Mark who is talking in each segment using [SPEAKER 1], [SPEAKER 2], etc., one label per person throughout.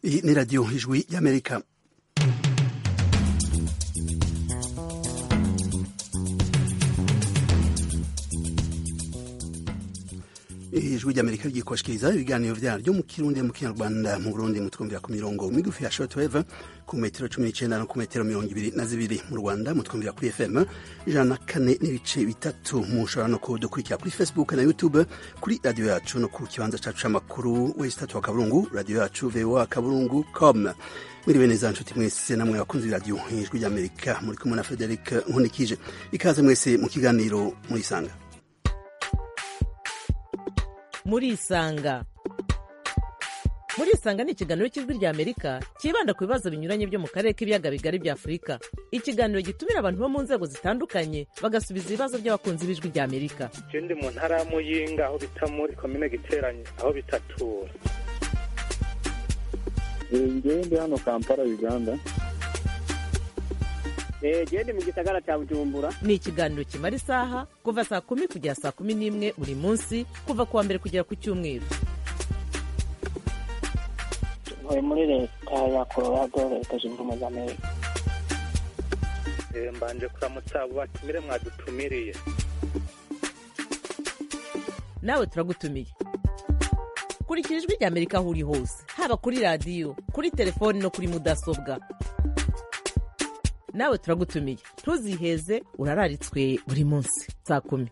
[SPEAKER 1] Iyi ni radiyo ijwi y'amerika ijwi ry'amerika ryikoshikiriza ibiganiro vyaryo mu kirundi mu kinyarwanda mu burundi mutwumvira ku mirongo migufi ya shortwave ku metero cumi n'icenda no ku metero mirongo ibiri na zibiri mu rwanda mutwumvira kuri fm ijana na kane n'ibice bitatu mushobora no kudukurikira kuri facebook na youtube kuri radiyo yacu no ku kibanza cacu c'amakuru wesi tatu wa kaburungu radiyo yacu voa kaburungu com mwiriwe neza nshuti mwese namwe bakunzi b'iradiyo ijwi ry'amerika muri kumwe na frederic nkunikije ikaze mwese mu kiganiro murisanga
[SPEAKER 2] murisanga murisanga ni ikiganiro cy'ijwi rya amerika cyibanda ku bibazo binyuranye byo mu karere k'ibiyaga bigari bya afurika ikiganiro gitumira abantu bo mu nzego zitandukanye bagasubiza ibibazo by'abakunzi b'ijwi rya amerika
[SPEAKER 3] je ndi mu ntara ya muyinga aho bita muri komine giteranye aho bitatura
[SPEAKER 4] ngewe ndi hano kampala uganda
[SPEAKER 5] gende mu gisagara cya bujumbura
[SPEAKER 2] ni ikiganiro kimara isaha kuva saa kumi kugera saa kumi n'imwe buri munsi kuva ku wa mbere kugera ku cyumweru
[SPEAKER 5] ntuye muri leta ya colorado leta zunze ubumwe za amerika
[SPEAKER 3] Eh, mbanje kuramutsa abo batumire mwadutumiriye
[SPEAKER 2] nawe turagutumiye kurikira ijwi rya amerika aho uri hose haba kuri radiyo kuri telefoni no kuri mudasobwa nawe turagutumiye ntuziheze urararitswe buri munsi saa kumi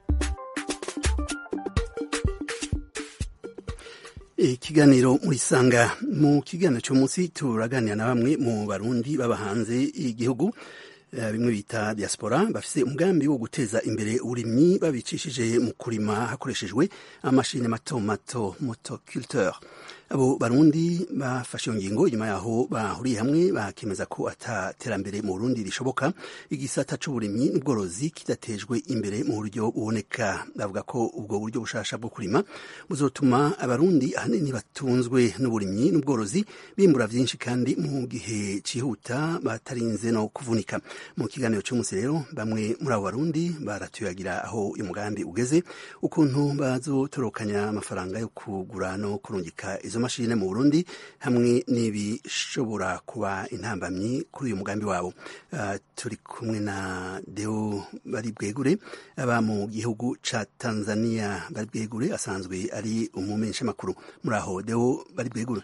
[SPEAKER 1] ikiganiro murisanga mu kiganiro cy'umunsi turaganira na bamwe mu barundi baba hanze y'igihugu eh, bimwe bita diaspora bafise umugambi wo guteza imbere uburimyi babicishije mu kurima hakoreshejwe amashini mato mato motoculteur abo barundi bafashe iyo ngingo inyuma yaho bahuriye hamwe bakemeza ko ata terambere mu burundi rishoboka igisata c'uburimyi n'ubworozi kidatejwe imbere mu buryo buboneka bavuga ko ubwo buryo bushasha bwo kurima buzotuma abarundi ahanini batunzwe n'uburimyi n'ubworozi bimbura vyinshi kandi mu gihe cihuta batarinze no kuvunika mu kiganiro cy'umunsi rero bamwe muri abo barundi baratuyagira aho uyu mugambi ugeze ukuntu bazotorokanya amafaranga yo kugura no kurungika izo mashine mu burundi hamwe n'ibishobora kuba intambamyi kuri uyu mugambi wabo uh, turi kumwe na deo bari bwegure aba mu gihugu ca tanzania bari bwegure asanzwe ari umumenshamakuru muri aho deo bari bwegure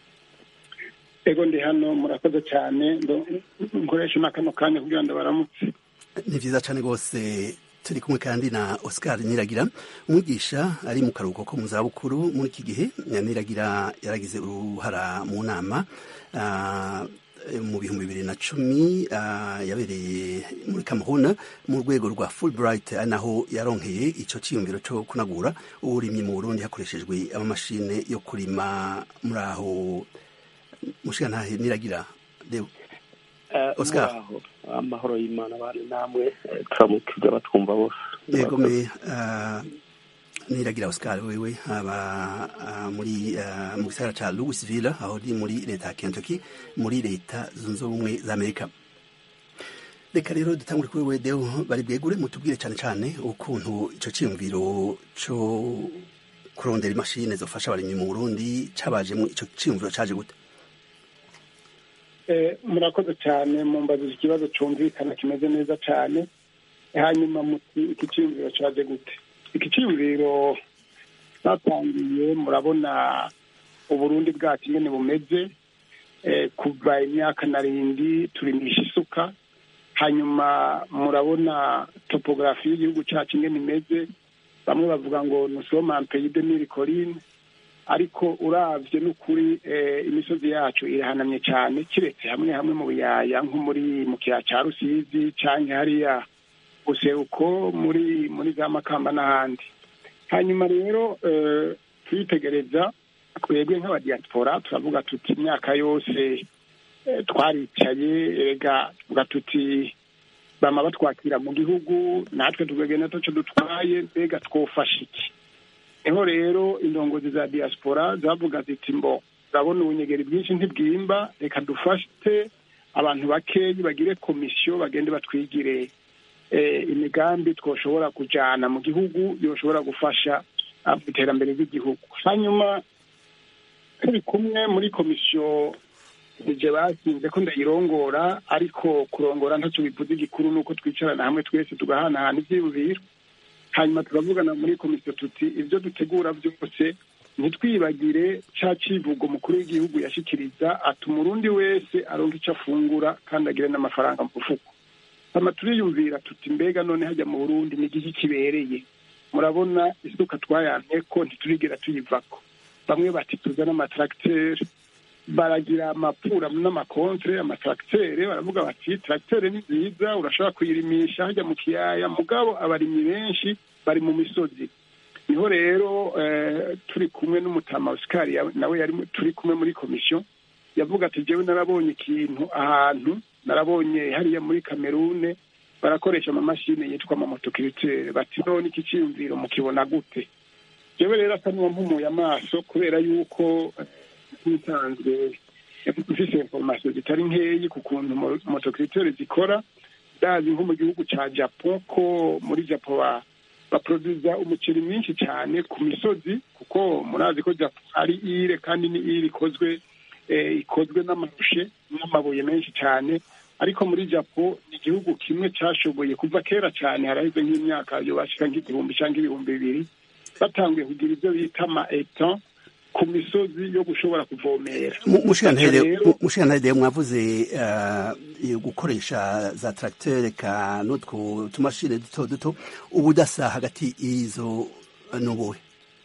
[SPEAKER 4] ego ndi hano murakoze cyane ndo- nkoresha na kano kanya kugira ngo baramutse
[SPEAKER 1] ni vyiza cane rwose turi kumwe kandi na oscar niragira umwigisha ari mu karuhuko ko mu zabukuru muri iki gihe niragira yaragize uruhara mu nama ah, mu bihumbi bibiri na cumi ah, yabereye muri kamuhuna mu rwego rwa fulbright ari naho yaronkeye ico ciyumviro co kunagura uburimyi mu burundi hakoreshejwe amamashine yo kurima muri aho mushigantahe niragira Deo. Oscar.
[SPEAKER 6] muraho amahoro y'imana abana namwe eh, turamukije abatwumva bose
[SPEAKER 1] yego me ah, niragira oscar wewe aba ah, muri ah, mu gisagara ca louisville aho ni muri leta ya kentucky muri leta zunze ubumwe za amerika reka rero dutangure kuri wewe deo bari bwegure mutubwire cane cane ukuntu ico ciyumviro co kurondera imashini zofasha abarimyi mu burundi cabajemo ico ciyumviro caje gute
[SPEAKER 4] Eh, murakoze cyane mumbajije ikibazo cyumvikana kimeze neza cyane hanyuma muti iki cyiyumviro cyaje gute iki cyiyumviro cyatangiye murabona uburundi bwacu ingene bumeze eh, kuva imyaka narindi turimisha isuka hanyuma murabona topografi y'igihugu cyacu ingene imeze bamwe bavuga ngo nusoma pays de mille collines ariko uravye n'ukuri eh, imisozi yacu irahanamye cyane kiretse hamwe hamwe mu biyaya nko muri mu kiyaya ca rusizi canke hariya buseruko muri muri za makamba n'ahandi hanyuma rero eh, twitegereza twebwe nk'abadiaspora turavuga tuti imyaka yose eh, twaricaye erega tuvuga tuti bama batwakira mu gihugu natwe tukagenda taco dutwaye mbega twofasha iki niho rero indongozi za diaspora zavuga ziti mbo urabona ubunyegeri bwinshi ntibwimba reka dufate abantu bakeyi bagire komisiyo bagende batwigire eh, imigambi twoshobora kujana mu gihugu yoshobora gufasha iterambere ry'igihugu hanyuma turi kumwe muri komisiyo nije basinze ko ndayirongora ariko kurongora ntacyo bivuze igikuru ni uko twicarana hamwe twese tugahanahana ivyiyumviro hanyuma turavugana muri komisiyo tuti ibyo dutegura byose ntitwibagire ca civugo mukuru w'igihugu yashikiriza ati umurundi wese aronka ico afungura kandi agire n'amafaranga mu mufuko hama turiyumvira tuti mbega none hajya mu burundi ni igiki kibereye murabona isuka twayamye ko ntiturigera tuyivako bamwe bati tuzane amatracteri baragira amapura n'amakontre amatractere baravuga bati tractere ni nziza urashobora kuyirimisha hajya mu kiyaya mugabo abarimyi benshi bari mu misozi niho rero eh, turi kumwe n'umutama Oscar ya- nawe yari mu- turi kumwe muri komisiyo yavuga ati jewe narabonye ikintu ahantu narabonye hariya muri kamerune barakoresha amamashini yitwa amamotokiritere bati none iki cyiyumviro mukibona gute jewe rero asa n'uwampumuye amaso kubera yuko eh, ntisanzwe mfise information zitari nkeyi ku kuntu mo- motokiritere zikora ndazi nko mu gihugu ca japon ko muri japon ba baproduza umuceri mwinshi cyane ku misozi kuko murazi ko japon ari ire kandi ni ire ikozwe eh, ikozwe n'amarushe n'amabuye menshi cyane ariko muri japo ni igihugu kimwe cashoboye kuva kera cyane haraheze nk'imyaka yobashika nk'igihumbi cyangwa ibihumbi bibiri batanguye kugira ibyo bita ama etan ku misozi yo gushobora kuvomera
[SPEAKER 1] mushikantare mwavuze eh, gukoresha za tracteur ka n'utwo tumashini duto duto ubudasa hagati y'izo n'ubuhe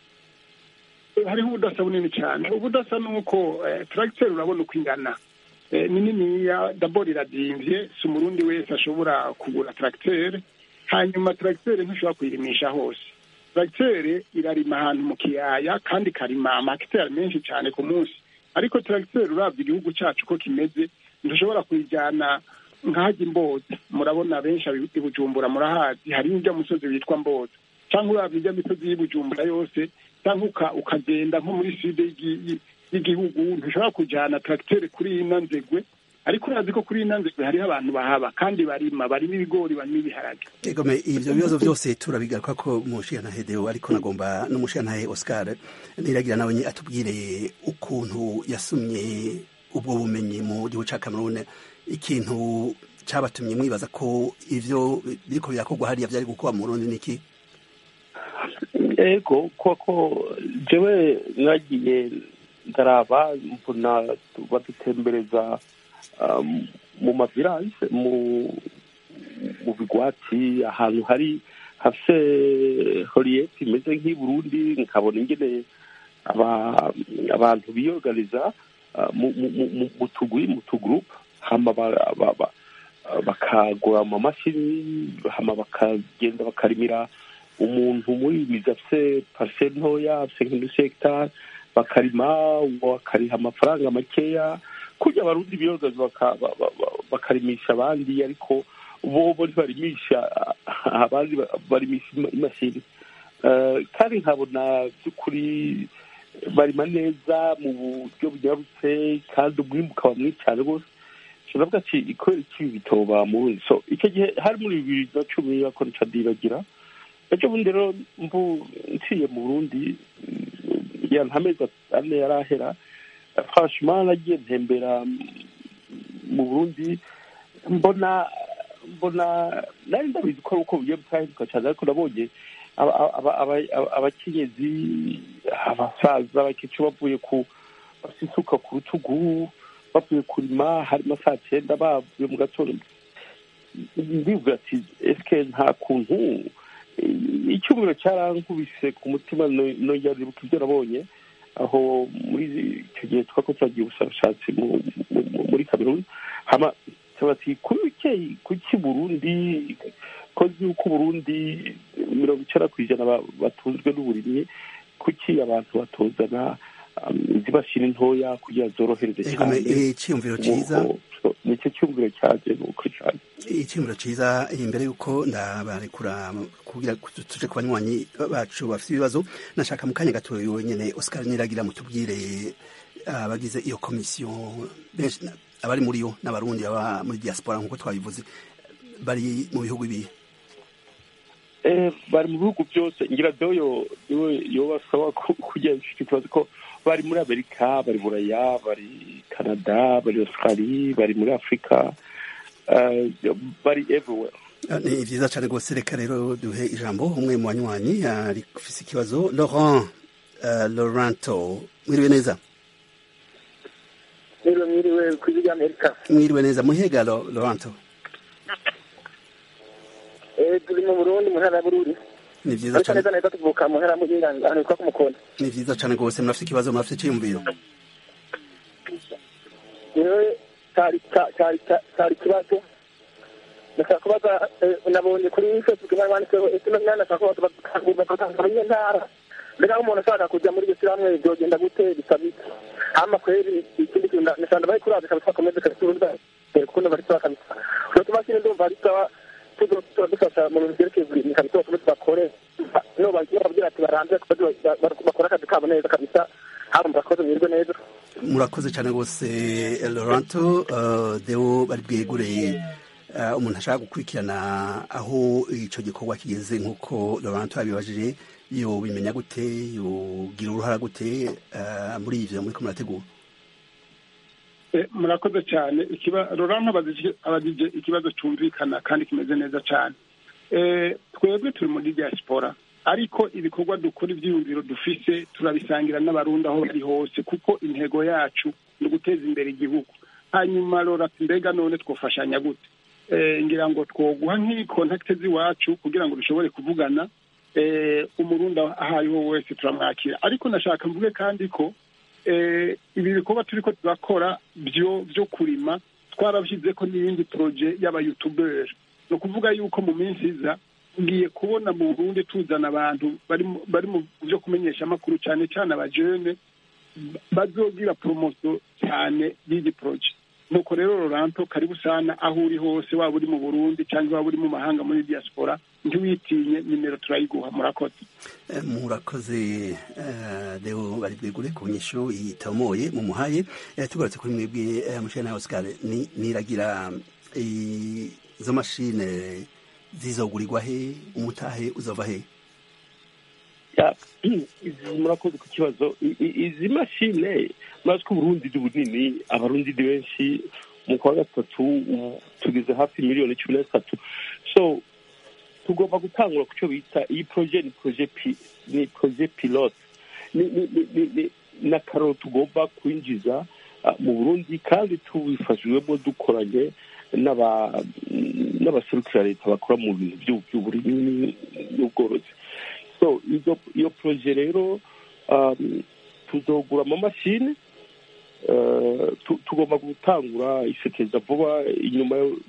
[SPEAKER 4] hariho ubudasa bunini cyane ubudasa ni uko tracteur urabona uko ingana Eh, ni niniya dabord iradimvye si umurundi wese ashobora kugura tracteur hanyuma tracteur ntishobora kuyirimisha hose tracteur irarima ahantu mu kiyaya kandi ikarima amakiteri menshi cyane ku munsi ariko tracteur uravye igihugu cacu ko kimeze ntushobora kuyijyana nk'ahajya imboza murabona benshi abi- i bujumbura murahazi hari n'ijya musozi witwa mboza cyangwa uravye ijya misozi y'i bujumbura yose cyangwa uka- ukagenda nko muri side y'igi- y- y'igihugu ntushobora kujyana tracteur kuri ino nzegwe ariko urazi ko kuri ino nzegwe hariho abantu bahaba kandi barima barima ibigori barima ibiharage
[SPEAKER 1] egome ivyo bibazo vyose turabigaruka ko mushikantare deo ariko nagomba n'umushikantare oscar niragira nawe nye atubwire ukuntu yasumye ubwo bumenyi mu gihugu ca cameroon ikintu cabatumye mwibaza ko ivyo biriko birakorwa hariya vyari gukorwa mu burundi niki
[SPEAKER 6] ego koko jewe nagiye ndaraba mbona badutembereza um, mu mavirage mu mu bigwati ahantu hari hafise horiyeti imeze nk'i burundi nkabona ingene aba- abantu biyorganiza uh, mu- mu- mu- mu- mu tugwi mu tugurupe hama ba- ba- ba- bakagura amamashini hama bakagenda bakarimira umuntu muri mizi afise pariseri ntoya afise nk'indusi hegitari bakarima bakariha amafaranga makeya kurya abarundi biyogaza baka- ba- ba- ba- bakarimisha abandi ariko bobo ntibarimisha abandi ba- barimisha ima- imashini Eh, kandi nkabona by'ukuri barima neza mu buryo bunyarutse kandi umwimbu ukaba mwinshi cyane rwose turavuga ati ikorera iki bitoba mu burundi so icyo gihe hari muri bibiri na cumi ako nica ndibagira ejo bundi rero mvu nciye mu burundi mm, ya ntamezi ane yari ahera franchement nagiye ntembera mm, mu burundi mbona mbona nari ndabizi ko ari uko bugiye butahinduka cyane ariko nabonye aba- aba- aba- aba- abakenyezi abasaza abakecuru bavuye ku bafite isuka ku rutugu bavuye kurima harimo saa cyenda bavuye mu gatondo ndivuga ati esike nta kuntu eh, icyumviro cyarankubise ku mutima no- nongera ndibuka ibyo nabonye aho muri icyo gihe twako twagiye ubushakashatsi mu- mu- mu- muri kameruni hama bati kuki kuki burundi kozi yuko uburundi mirongo icyenda ku ijana ba- batunzwe n'uburimyi kuki abantu batozana um, izimashini ntoya kugira zorohereze
[SPEAKER 1] egome
[SPEAKER 6] cyane
[SPEAKER 1] iciyumviro ciza
[SPEAKER 6] Nuko, nicyo cyumviro cyaje nuko cyane
[SPEAKER 1] icyumviro ciza imbere yuko ndabarekura kugira tuje ku banywanyi bacu bafite ibibazo nashaka mu kanya gato wenyene Oscar Niragira mutubwire abagize iyo komisiyo benshi abari muri yo n'abarundi baba muri diaspora nkuko twabivuze bari mu bihugu ibihe
[SPEAKER 6] Eh, bari mu bihugu byose ngira doyo niwe yobasaba kujya icyo kibazo ko bari muri amerika bari buraya bari canada bari australie bari muri afurika eh, bari everywhere
[SPEAKER 1] Ah, ni vyiza cane rwose reka rero duhe ijambo umwe mu banywanyi ari ufise ikibazo laurent uh, lauranto mwiriwe neza
[SPEAKER 5] mwiriwe mwiriwe ku ijwi ry'amerika
[SPEAKER 1] mwiriwe neza muhega Lo- lauranto
[SPEAKER 5] Eh, turi mu burundi mu ntara ya bururi
[SPEAKER 1] ni vyiza
[SPEAKER 5] ariko
[SPEAKER 1] cane
[SPEAKER 5] neza neza tuvuka mu ntara ya muyinga ahantu hitwa ku mukono
[SPEAKER 1] ni vyiza cane rwose murafise ikibazo murafise iciyumviro
[SPEAKER 5] yewe cyari cya- cyari cya- cyari ikibazo ndashaka kubaza eh, nabonye kuri facebook bari banditseho ese none nashaka kubaza bakangura iyo ntara mbega aho umuntu ashaka kujya muri iryo shyirahamwe byogenda gute bisaba iki hama kweri ikindi kintu nda- ndashaka ndabaye kuraza kabisa bakomeze kabisa kuko bari sawa kabisa utwo tumashini ndumva ari sawa tuzo tuba dufasha mu bintu byerekeye uburimyi kabisa bakomeze bakore no bagiye babwira ati baranze bakora akazi kabo neza kabisa haba murakoze mwirwe neza
[SPEAKER 1] murakoze cane rwose eh, lauranto uh, deo bari bwegureye uh, umuntu ashaka gukurikirana aho ico gikorwa kigeze nk'uko lauranto yabibajije yobimenya gute yogira uruhara gute uh, muri ivyo muriko murategura
[SPEAKER 4] Eh, murakoze cyane ikiba Laurent abajije abajije ikibazo cyumvikana kandi kimeze neza cyane Eh, twebwe turi muri diaspora ariko ibikorwa dukora ibyiyumviro dufise turabisangira n'abarundi aho bari hose kuko intego yacu ni uguteza imbere igihugu hanyuma Laurent ati mbega none twofashanya gute Eh, ngira ngo twoguha nk'ikontakite z'iwacu kugira ngo dushobore kuvugana eh, umurundi aho ariho wese turamwakira ariko nashaka mvuge kandi ko eh, ibi bikorwa turiko turakora byo byo kurima twarabishyize ko n'iyindi proje y'abayutuberi ni ukuvuga yuko mu minsi iza ngiye kubona mu burundi tuzana abantu bari mu- bari mu byo kumenyesha amakuru cyane cyane abajene bazogira promoso cyane y'iyi proje nuko rero Roranto karibu sana aho uri hose waba uri mu burundi cyangwa waba uri mu mahanga muri diaspora ntiwitinye nimero turayiguha murakoze
[SPEAKER 1] Eh, murakoze eh, deo bari bwegure ku nyishu itomoye mu muhaye Eh, tugarutse kuri mwebwe eh, mushana Oscar ni niragira eh, izo mashine zizogurirwa he umutahe uzova he
[SPEAKER 6] Ya, izi murakoze ku kibazo I- i- izi mashine murazi ko uburundi ni bunini abarundi ni benshi mu kwa gatatu ubu tugeze hafi miliyoni cumi na zitatu so tugomba gutangura ku cyo bita iyi proje ni proje pi- ni proje pilote ni ni- ni- ni- ni- ni akararo tugomba kwinjiza ah, mu burundi kandi tubifashijwemo dukoranye n'aba- n'abaserukira leta bakora mu bintu by'u- by'uburimyi n'ubworozi so izo iyo proje rero um, tuzogura amamashini uh, tu- tugomba gutangura isekeza vuba inyuma yo-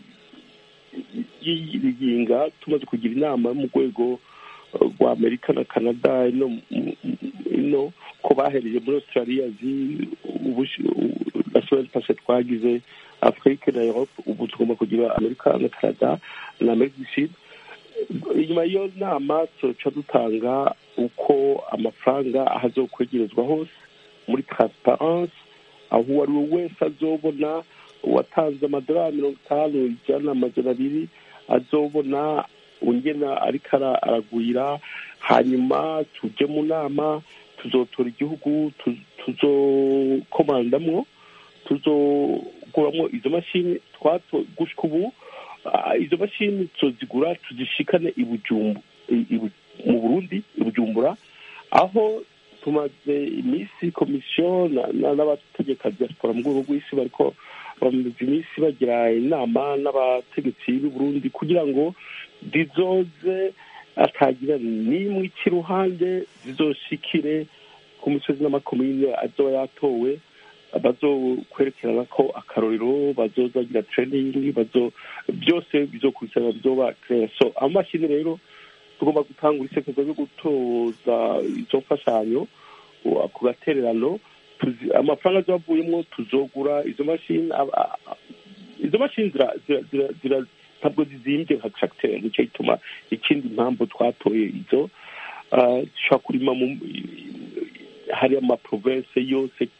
[SPEAKER 6] y'iyiginga tumaze kugira inama mu rwego uh, rwa amerika na canada ino mu- ino ko bahereye muri australia zi national pase twagize afrique na europe ubu tugomba kugira amerika na canada na amerika du sud inyuma y'iyo nama tuca dutanga uko amafaranga ahazokwegerezwa hose muri transparence aho uwo ari we wese azobona uwatanze amadolari mirongo itanu ijana amajana abiri azobona ungena ariko ara- aragwira hanyuma tujye mu nama tuzotora igihugu tu- tuzokomandamwo tuzoguramwo izo mashini twato gushika ubu ah, izo mashini tuzozigura tuzishikane i Bujumbu- i- i Bu- mu burundi i bujumbura aho tumaze iminsi komisiyo na- na- n'abategeka diaspora mu rwego rw'isi bariko bamaze iminsi bagira inama n'abategetsi b'i burundi kugira ngo zizoze atagira n'imwe ica iruhande zizoshikire ku misozi n'amakomine azoba yatowe bazokwerekerana ko akarorero bazozagira training bazo byose bizokurikirana bizoba clear so amamashini rero tugomba gutangura isekeza ryo gutoza izo mfashanyo uh, ku gatererano tuzi- amafaranga azavuyemo tuzogura izo mashini ab- a- a- izo mashini zira- zira- zira- zira- ntabwo zizimbye nka tracteur nicyo gituma ikindi mpamvu twatoye izo uh, dushobora kurima mu hari amaprovense yose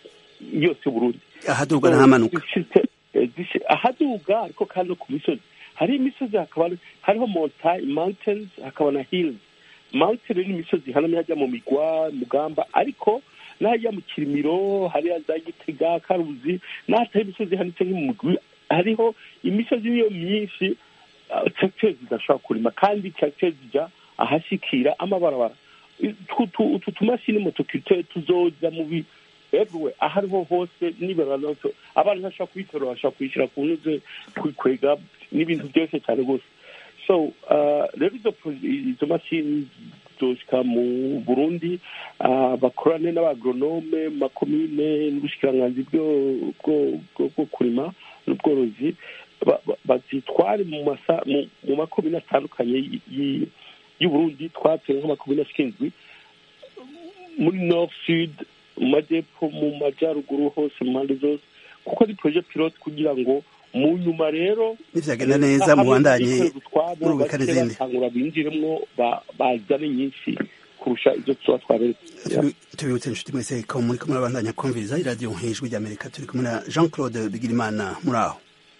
[SPEAKER 6] yose Burundi
[SPEAKER 1] ahaduga n'ahamanuka
[SPEAKER 6] Zifite- eh, zishi- ahaduga ariko kandi no ku misozi hariho imisozi hakaba hariho mountains hakaba na hills mountain ni imisozi ihanamye hajya mu migwa mugamba ariko n'ahajya mu kirimiro hariya za gitega karuzi n'ahatari imisozi ihanitse nk'umugwi hariho imisozi niyo myinshi tracteur zidashobora kurima kandi tracteur zijya ahashikira amabarabara utu tumashini motoculteur tuzoza mu bi everywhere aho ariho hose nibarana abantu bashobora kubitora bashobora kubishyira ku ntuze kwikwega n'ibintu byose cyane rwose so rero izo mashini zoshika mu burundi bakorane n'abagronome makomine n'ubushikiranganzi bwo kurima n'ubworozi bazitware mu makomine atandukanye y'uburundi twatuye nk'amakomine ashinzwe muri north sud mu majyepfo mu majyaruguru hose mu mpande zose kuko ari proje pilote kugira ngo mu nyuma rero
[SPEAKER 1] nivyagenda neza mubandanye murubika n'izindi
[SPEAKER 6] batangura binjiremwo bazane nyinshi kurusha izo tuba twaberetse
[SPEAKER 1] tubibutse inshuti mwese ko muri kumwe murabandanya kumviriza iradiyo nk'ijwi ry'amerika turi kumwe na jean claude bigirimana muri aho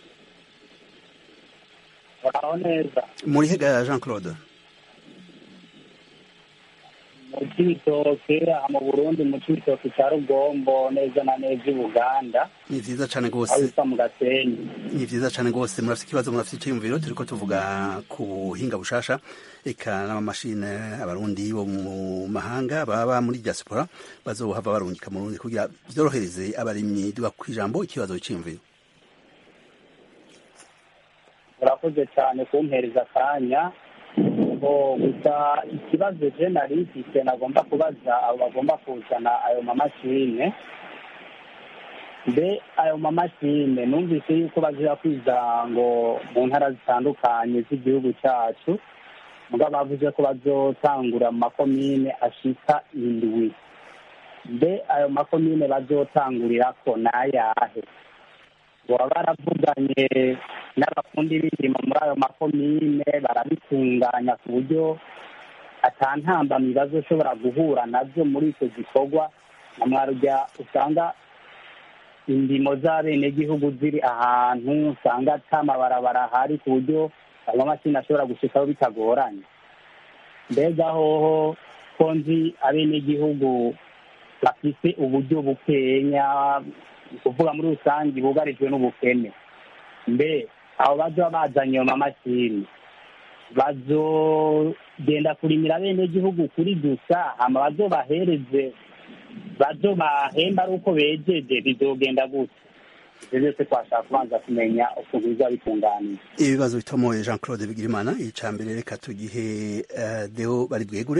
[SPEAKER 7] muraho neza
[SPEAKER 1] muri hega jean claude
[SPEAKER 7] mu cibitoke mu burundi mu cibitoke cya rugombo neza na neza i buganda
[SPEAKER 1] ni vyiza cane
[SPEAKER 7] aho
[SPEAKER 1] gose
[SPEAKER 7] bisa mu gasenyi
[SPEAKER 1] ni vyiza cane gose murafite ikibazo murafite iciyumviro turiko tuvuga ku buhinga bushasha eka n'amamashine abarundi bo mu mahanga baba muri diaspora bazohava barungika mu Burundi kugira vyorohereze abarimyi duga kw'ijambo ikibazo c'iyumviro
[SPEAKER 7] urakoze cyane kumpereza akanya ngo gusa ikibazo je nari mfise nagomba kubaza abo bagomba kuzana ayo mamashine mbe ayo mamashine numvise yuko bazira kwiza ngo mu ntara zitandukanye z'igihugu cyacu mugabo bavuze ko bazotangura mu makomine ashika indwi mbe ayo makomine bazotangurirako ni ayahe baba baravuganye n'abafundi b'indimo muri ayo makomine barabitunganya ku buryo atantambamyi bazoshobora guhura navyo muri icyo gikorwa na mwarya usanga indimo z'abenegihugu ziri ahantu usanga ata mabarabara ahari ku buryo ayo mamashini ashobora gushikaho bitagoranye mbega hoho ko nzi abenegihugu bafise uburyo bukenya ni ukuvuga muri rusange bugarijwe n'ubukene mbe abo bazoba bazanye ayo mamashini bazogenda kurimira abenegihugu kuri gusa hama bazobahereze bazobahemba ari uko bejeje bizogenda gute ivyo byose twashaka kubanza kumenya ukuntu biza bitunganije
[SPEAKER 1] ibibazo bitomoye jean claude bigirimana ica mbere reka tugihe eh, deo bari bwegure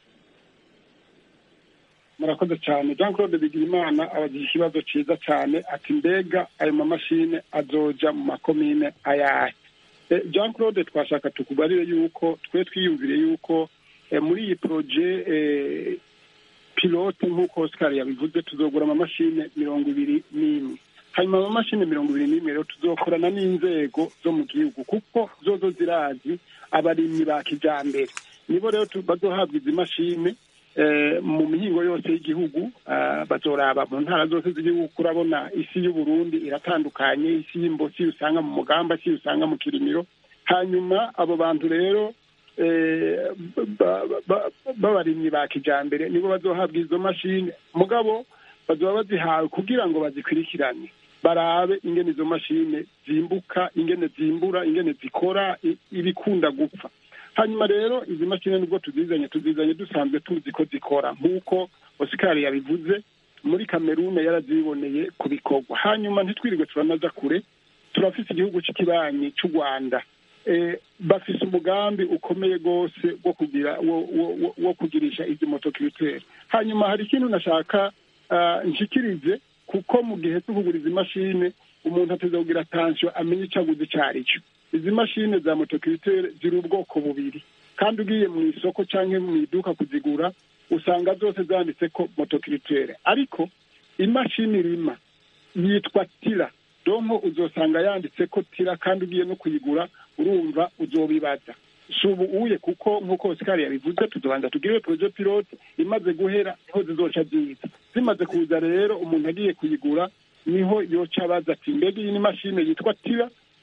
[SPEAKER 4] murakoze cyane jean claude bigirimana abagira ikibazo cyiza cyane ati mbega ayo mamashine azoja mu makomine ayahe Eh, jean claude twashaka tukubarire yuko twe twiyumvire yuko eh, muri iyi poroje eh, pilote nk'uko oscar yabivuze tuzogura amamashine mirongo ibiri n'imwe hanyuma amamashini mirongo ibiri n'imwe rero tuzokorana n'inzego zo mu gihugu kuko zozo zirazi abarimyi ba kijambere nibo rero tu- bazohabwa izi mashine eh, mu mihingo yose y'igihugu ah, bazoraba mu ntara zose z'igihugu urabona isi y'uburundi iratandukanye isi y'imbo si usanga mu mugamba si usanga mu kirimiro hanyuma abo bantu rero eh, ba- ba- ba- b'abarimyi ba kijambere nibo bazohabwa izo mashine mugabo bazoba bazihawe kugira ngo bazikurikirane barabe ingene izo mashine zimbuka ingene zimbura ingene zikora i- ibikunda gupfa hanyuma rero izi mashine nubwo tuzizanye tuzizanye dusanzwe tuzi ko zikora nk'uko osikari yabivuze muri kamerune yaraziboneye ku bikorwa hanyuma ntitwirirwe turanaza kure turafise igihugu cy'ikibanyi cy'u rwanda eh, bafise umugambi ukomeye rwose wo kugira wo, wo, wo, wo kugirisha izi motokiritere hanyuma hari ikintu nashaka ah, nshikirize kuko mu gihe cyo kugura izi mashine umuntu ateza kugira atansiyo amenye icyo aguze icyo ari cyo izi mashine za motokiritere ziri ubwoko bubiri kandi ugiye mu isoko cyangwa mu iduka kuzigura usanga zose zanditse ko motokiritere ariko imashini irima yitwa tira donko uzosanga yanditse ko tira kandi ugiye no kuyigura urumva uzobibaza si ubu uye kuko nk'uko osikari yabivuze tuzobanza tugire poroje pilote imaze guhera niho zizoca ziza zimaze kuza rero umuntu agiye kuyigura niho yoca abaza ati mbega iyi ni mashine yitwa tira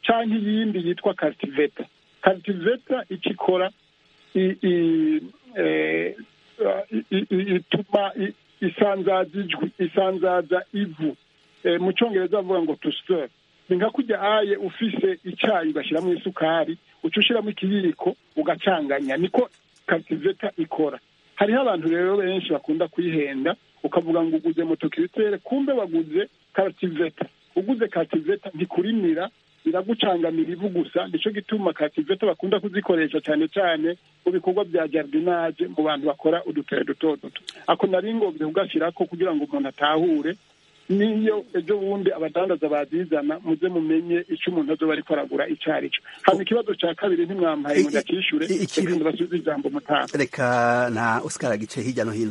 [SPEAKER 4] cyangwa iyindi yitwa karitiveta karitiveta icyo ikora i- i- eh, i- i- i- ituma i- isanzaza ijwi isanzaza ivu Eh, mu cyongereza bavuga ngo tusiteri ni nka kujya aye ufise icyayi ugashyiramo isukari uca ushyiramo ikiyiko ugacanganya niko karitiveta ikora hariho abantu rero benshi bakunda kuyihenda ukavuga ngo uguze motokiritere kumbe waguze karativeta uguze karativeta ntikurimira iragucangamira ivu gusa nicyo gituma karativeta bakunda kuzikoresha cyane cyane mu bikorwa bya jardinage mu bantu bakora udutare duto duto ako nari ngombye kugashyirako kugira ngo umuntu atahure niyo ejo bundi abadandaza bazizana muze mumenye icyo umuntu azoba ariko aragura icyo ari cyo hanyuma ikibazo cya kabiri ntimwampaye ngo ndacyishure
[SPEAKER 1] I- i- ikibi-
[SPEAKER 4] reka ndabasubize ijambo mutanga
[SPEAKER 1] reka na oscar agice hirya no hino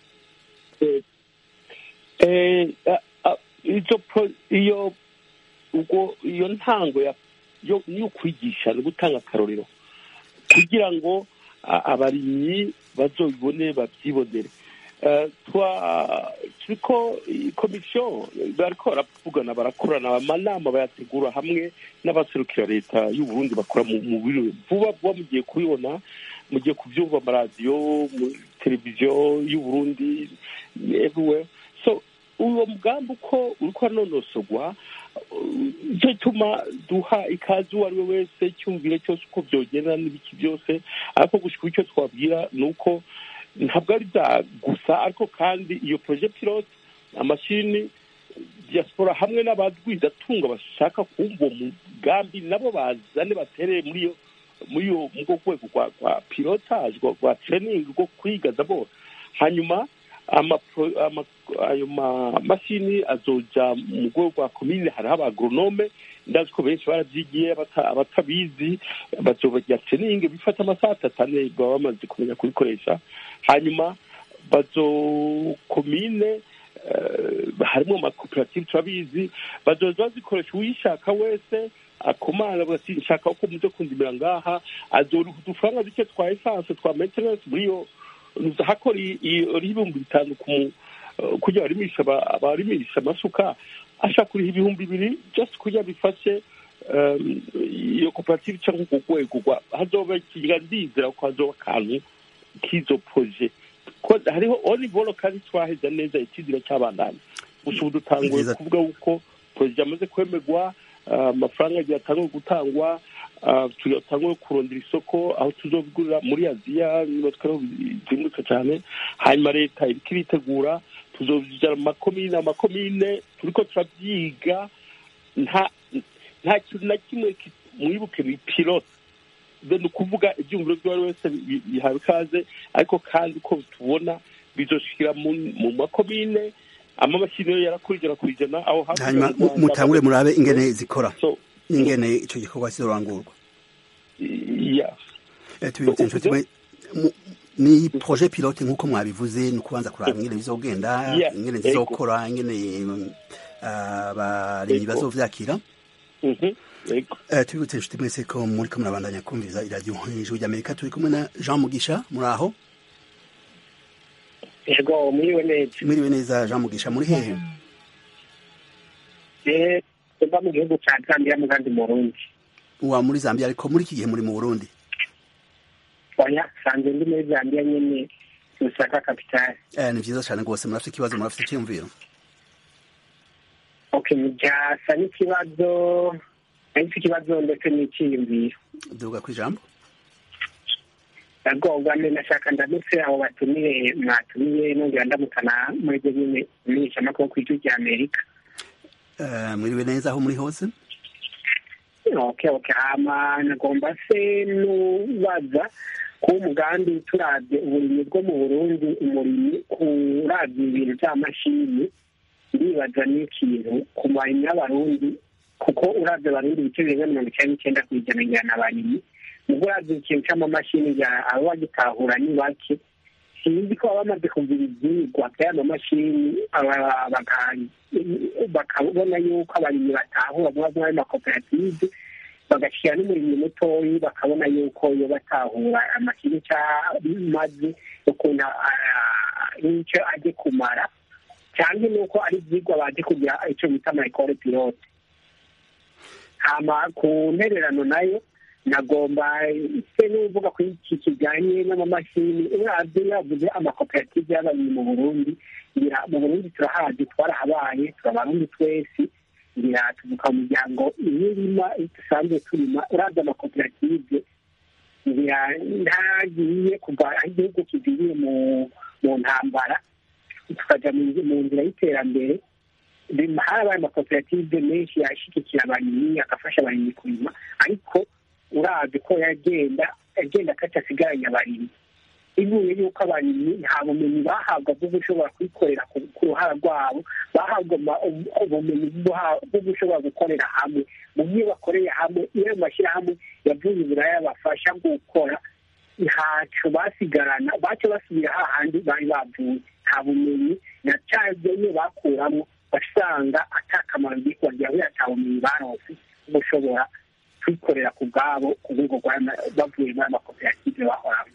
[SPEAKER 6] Eh, a- a- izo pro- iyo ubwo iyo ntango ya yo niyo kwigisha no gutanga akarorero kugira ngo a- abarimyi bazobibone babyibonere Eh, twa turiko komisiyo bariko baravugana barakorana amanama bayategura hamwe n'abaserukira leta y'u Burundi bakora mu mu biro vuba vuba mugiye kubibona mugiye kubyumva amaradiyo mu televiziyo y'u Burundi everywhere so uwo mugambi uko uriko aranonosogwa icyo gituma duha ikaze uwo ari we wese cyumvire cyose uko byogenda n'ibiki byose ariko gushika icyo twabwira ni uko ntabwo ari bya gusa ariko kandi iyo projet pilote amashini diaspora hamwe n'abadwizatunga bashaka kumva uwo mugambi nabo bazane batereye muri iyo muri iyo mu rwo rwego rwa rwa pilotage rwa rwa training rwo kwiga dabo hanyuma amapro- ama- ayo mamashini azoja mu rwego rwa komine hariho abagronome ndazi ko benshi barabyigiye abata- abatabizi bazobagira training bifata amasaha atatu ane baba bamaze kumenya kubikoresha hanyuma bazo komine eh, harimo amakoperative turabizi bazoza bazikoresha uwishaka wese akomana avuga ati nshaka ko muze kundimira ngaha azoriha udufaranga duke twa esanse twa maintenance muri iyo hakora iyo ibihumbi bitanu ku mu- eh, kugira barimisha aba- abarimisha amasuka ashaka kuriha ibihumbi bibiri just kugira bifashe um, iyo koperative cyangwa urwo rwego rwa hazoba ikiga ndizera ko hazoba akantu k'izo proje ko hariho onivolo kandi twaheza neza ikizira cy'abandanya gusa ubu dutanguye
[SPEAKER 1] Nziza.
[SPEAKER 6] kuvuga yuko proje yamaze kwemerwa ah, amafaranga agiye atanguye gutangwa ah, tuyatanguye kurondera isoko aho tuzobigurira muri aziya niba twariho bizimutse cyane hanyuma leta iriko iritegura tuzobijana mu makomine amakomine turiko turabyiga nta nta kintu na kimwe ki- mwibuke ni pilote ni ukuvuga ibyumviro by'uwo ari wese bi- bihawe ikaze ariko kandi uko tubona bizoshikira mu mu makomine amamashini yo yarakora ijana ku ijana aho hakurya
[SPEAKER 1] hanyuma
[SPEAKER 6] mu Rwanda-
[SPEAKER 1] mutangure murabe ingene zikora
[SPEAKER 6] So,
[SPEAKER 1] ingene ico gikorwa kizorangurwa
[SPEAKER 6] yeah.
[SPEAKER 1] Eh, tubibutse inshuti mwe mu- ni projet pilote nk'uko mwabivuze ni ukubanza kuraba ingene bizogenda
[SPEAKER 6] Yeah,
[SPEAKER 1] ingene
[SPEAKER 6] ego.
[SPEAKER 1] zizokora ingene mm, abarimyi
[SPEAKER 6] Ego.
[SPEAKER 1] bazovyakira
[SPEAKER 6] Mhm. Yego.
[SPEAKER 1] Eh, tubibutse inshuti mwese ko muriko murabandanya kumviriza iradiyo ijwi ry'amerika turi kumwe na jean mugisha muri aho
[SPEAKER 8] yego mwiriwe neza
[SPEAKER 1] mwiriwe neza jean mugisha muri hehe
[SPEAKER 8] eh mba mu gihugu cya zambia mu kandi murundi
[SPEAKER 1] wa muri zambia ariko muri iki gihe muri mu burundi
[SPEAKER 8] oya sanze ndi muri zambia nyene lusaka kapitali
[SPEAKER 1] Eh, ni vyiza cane rwose murafite ikibazo murafite icyiyumviro
[SPEAKER 8] okay byasa n'ikibazo ariko ikibazo ndetse n'iciyumviro
[SPEAKER 1] duga ku ijambo
[SPEAKER 8] ndagomba nashaka ndamutse abo batumiye mwatumiye nongera ndamukana muri byo nyine imenyeshamakuru ku ijwi rya amerika
[SPEAKER 1] Eh, mwiriwe neza aho muri hose
[SPEAKER 8] okay okay hama nagomba se nubaza ko umugambi turavye uburimyi bwo mu burundi umurimyi kuravye ibintu vy'amashini ndibaza n'ikintu ku barimyi b'abarundi kuko uravye abarundi ibice birenga mirongo icenda n'icenda kw'ijana ngira n'abarimyi ubwo uravye ikintu c'amamashini ngira abo bagitahura ni bake sinzi ko baba bamaze kugira ivyigwa vy'ayo mamashini aba- baka- bakabona yuko abarimyi batahura vuba vuba ayo makoperative bagashyira n'umurimyi mutoyi bakabona yuko iyo batahura amakini cyamaze ukuntu ah, n'icyo ajye kumara cyangwa nuko ari ibyigwa baje kugira icyo bita mayikore pilote hama ku ntererano nayo nagomba se n'uvuga ko iki kijyanye n'amamashini urabye yavuze amakoperative y'abarimyi mu burundi ngira mu burundi turahazi twarahabaye turabarundi twese ngira tuvuka mu miryango imirima dusanzwe turima urabye amakoperative ngira ntagiye kuva aho igihugu kiviriye mu mu ntambara tukajya mu nzira y'iterambere harabaye amakoperative menshi yashyigikira abarimyi agafasha abarimyi kurima ariko urazi ko yagenda agenda atasigaranye abarimyi ivuye yuko abarimyi nta bumenyi bahabwa bwo gushobora kwikorera ku ruhara rwabo bahabwa ubumenyi bwo gushobora gukorera hamwe mu byo bakoreye hamwe iyo ayo mashyirahamwe yavuye uburaya bafasha gukora ntacyo basigarana baca basubira hahandi bari bavuye nta bumenyi na cyazo iyo bakuramo basanga atakamaro igihe kubagira ata bumenyi baronse gushobora kwikorera ku bwabo ku rwego bavuye muri amakoperative bahoramo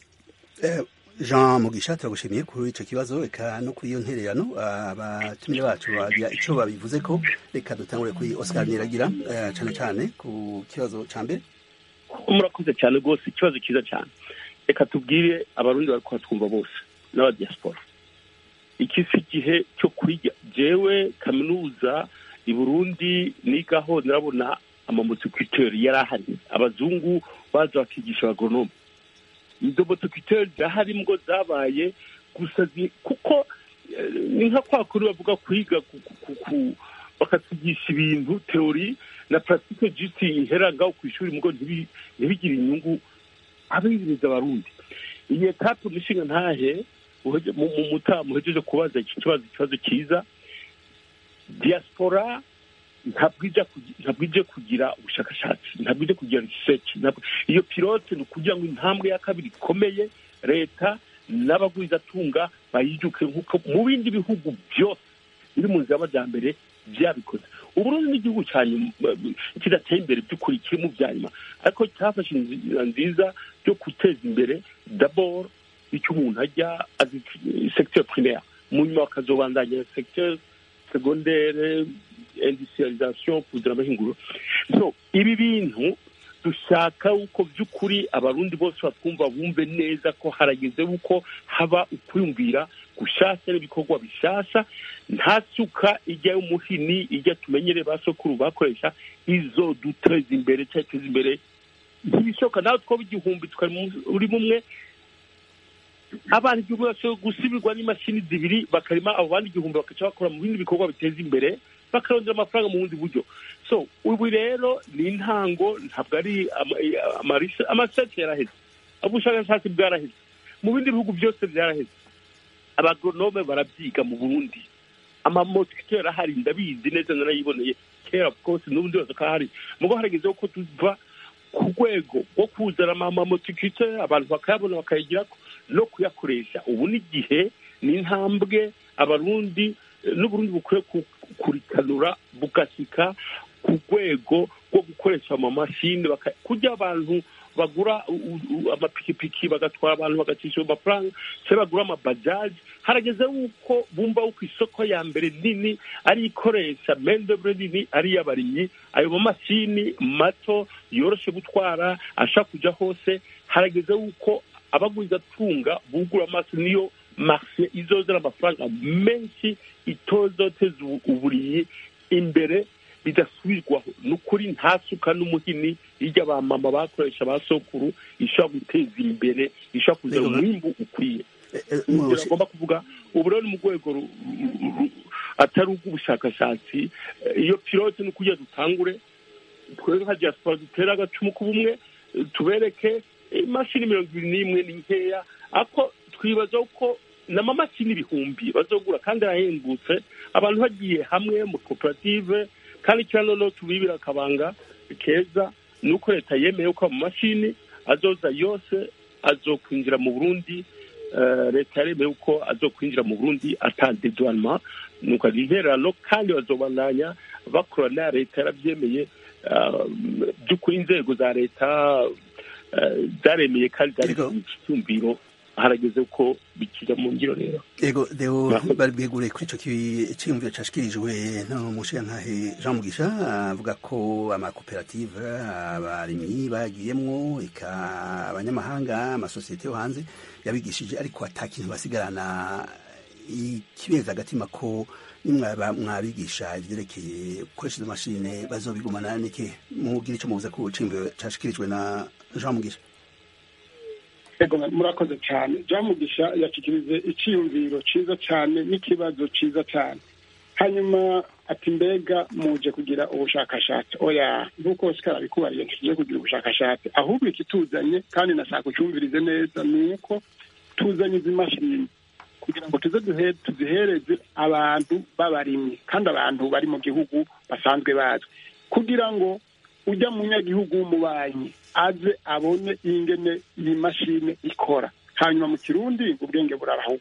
[SPEAKER 1] jean mugisha turagushimiye kuri icyo kibazo reka no kuri iyo ntererano abatumire bacu bagira icyo babivuze ko reka dutangure kuri oscar niragira cyane cyane ku kibazo cya mbere
[SPEAKER 6] murakoze cyane rwose ikibazo cyiza cyane reka tubwire abarundi bari kuhatwumva bose n'abadiyasipora iki si igihe cyo kwiga jewe kaminuza i burundi nigaho nirabona amamotokwiteri yari ahari abazungu baza bakigisha abagoronome izo motokwiteri zahari ngo zabaye gusa kuko ni nka kwa kuri bavuga kwiga bakatwigisha ibintu teori na paratike jisi ihera ngaho ku ishuri mugo ntibigire inyungu abinjiriza abarundi iyi etape umushinga ntahe mu mutamu uhejeje kubaza iki kibazo ikibazo cyiza diaspora ntabwo ije kugira ubushakashatsi ntabwo ije kugira research iyo pilote ni ukugira ngo intambwe ya kabiri ikomeye leta n'abagwizatunga bayijuke nk'uko mu bindi bihugu byose biri mu nzira y'amajyambere byabikoze uburundi n'igihugu cyane kidateye imbere by'ukuri kiri mu bya nyuma ariko cyafashe inzira nziza yo guteza imbere daboro icyo umuntu ajya azi secteur primaire mu nyuma bakazobandanya secteur secondaire industrialisation kuzana amahinguro so ibi bintu dushaka uko by'ukuri abarundi bose batwumva bumve neza ko harageze uko haba ukwiyumvira gushasha n'ibikorwa bishasha nta suka ijya y'umuhini ijya tumenyere ba sokuru bakoresha izo duteza imbere cyangwa iteza imbere ntibishoboka nawe twaba igihumbi tukari muri bumwe abantu igihumbi bashobora gusubirwa n'imashini zibiri bakarima abo bandi igihumbi bakaca bakora mu bindi bikorwa biteza imbere bakarondera amafaranga mu bundi buryo so ubu rero ni intango ntabwo ari amarishe yaraheze ubushakashatsi bwaraheze mu bindi bihugu byose byaraheze abagoronome barabyiga mu burundi amamotikito yarahari ndabizi neza narayiboneye kera kose n'ubundi yose ko ahari mugo haragezeho ko tuva ku rwego rwo kuzana amamotikito abantu bakayabona bakayigira no kuyakoresha ubu n'igihe ni intambwe abarundi n'uburundi bukwiye kurikanura bugashyika ku rwego rwo gukoresha amamashini kujya abantu bagura amapikipiki bagatwara abantu bagacisha amafaranga cyangwa bagura amabajaji harageze yuko bumva yuko isoko ya mbere nini ari ikoresha mendebure nini ari iy'abarimyi ayo mamashini mato yoroshye gutwara ashaka kujya hose harageze yuko abagwizatunga bugura amaso niyo marise izozana amafaranga menshi itozoteza uburiyi imbere bidasubirwaho ni ukuri nta suka n'umuhini hirya ba mama bakoresha ba sokuru ishobora guteza imbere ishobora kuzana umwimbu ukwiye agomba kuvuga ubu rero ni mu rwego atari ubw'ubushakashatsi iyo pilote ni ukugira dutangure twebwe nka diaspora dutere agacumu k'ubumwe tubereke imashini mirongo ibiri n'imwe ni nkeya ariko twibaza ko n'amamashini ibihumbi bazogura kandi arahembutse abantu bagiye hamwe mu koperative kandi cyane noneho tubibira akabanga keza ni uko leta yemeye ko amamashini azoza yose azokwinjira mu burundi leta yaremeye ko azokwinjira mu burundi atandedwanma nuko ari intererano kandi bazobandanya bakora na leta yarabyemeye by'ukuri inzego za leta zaremeye kandi zari icyumviro harageze ko bikija mu ngiro rero
[SPEAKER 1] ego deo
[SPEAKER 6] Murakoze.
[SPEAKER 1] bari bwegure kuri ico ki- ciyumviro cashikirijwe n'umushiyantahe Jean Mugisha avuga ko amakoperative abarimyi bagiyemwo eka abanyamahanga amasosiyete yo hanze yabigishije ariko ata kintu basigarana ikibeza agatima ko nimwaba mwabigisha ivyerekeye gukoresha izo mashine bazobigumana niki mugira ico muvuze ku ciyumviro cashikirijwe na Jean Mugisha
[SPEAKER 4] Ego murakoze cyane Mugisha yashikirije icyiyumviro cyiza cyane n'ikibazo cyiza cyane hanyuma ati mbega muje kugira ubushakashatsi oya nk'uko Oscar abikubariye ntituje kugira ubushakashatsi ahubwo ikituzanye kandi nashaka ucyumvirize neza ni uko tuzanye izi mashini kugira ngo tuze duhe tuzihereze abantu b'abarimyi kandi abantu bari mu gihugu basanzwe bazwi kugira ngo ujya mu nyagihugu w'umubanyi aze abone ingene iyi mashini ikora hanyuma mu kirundi ubwenge burabaho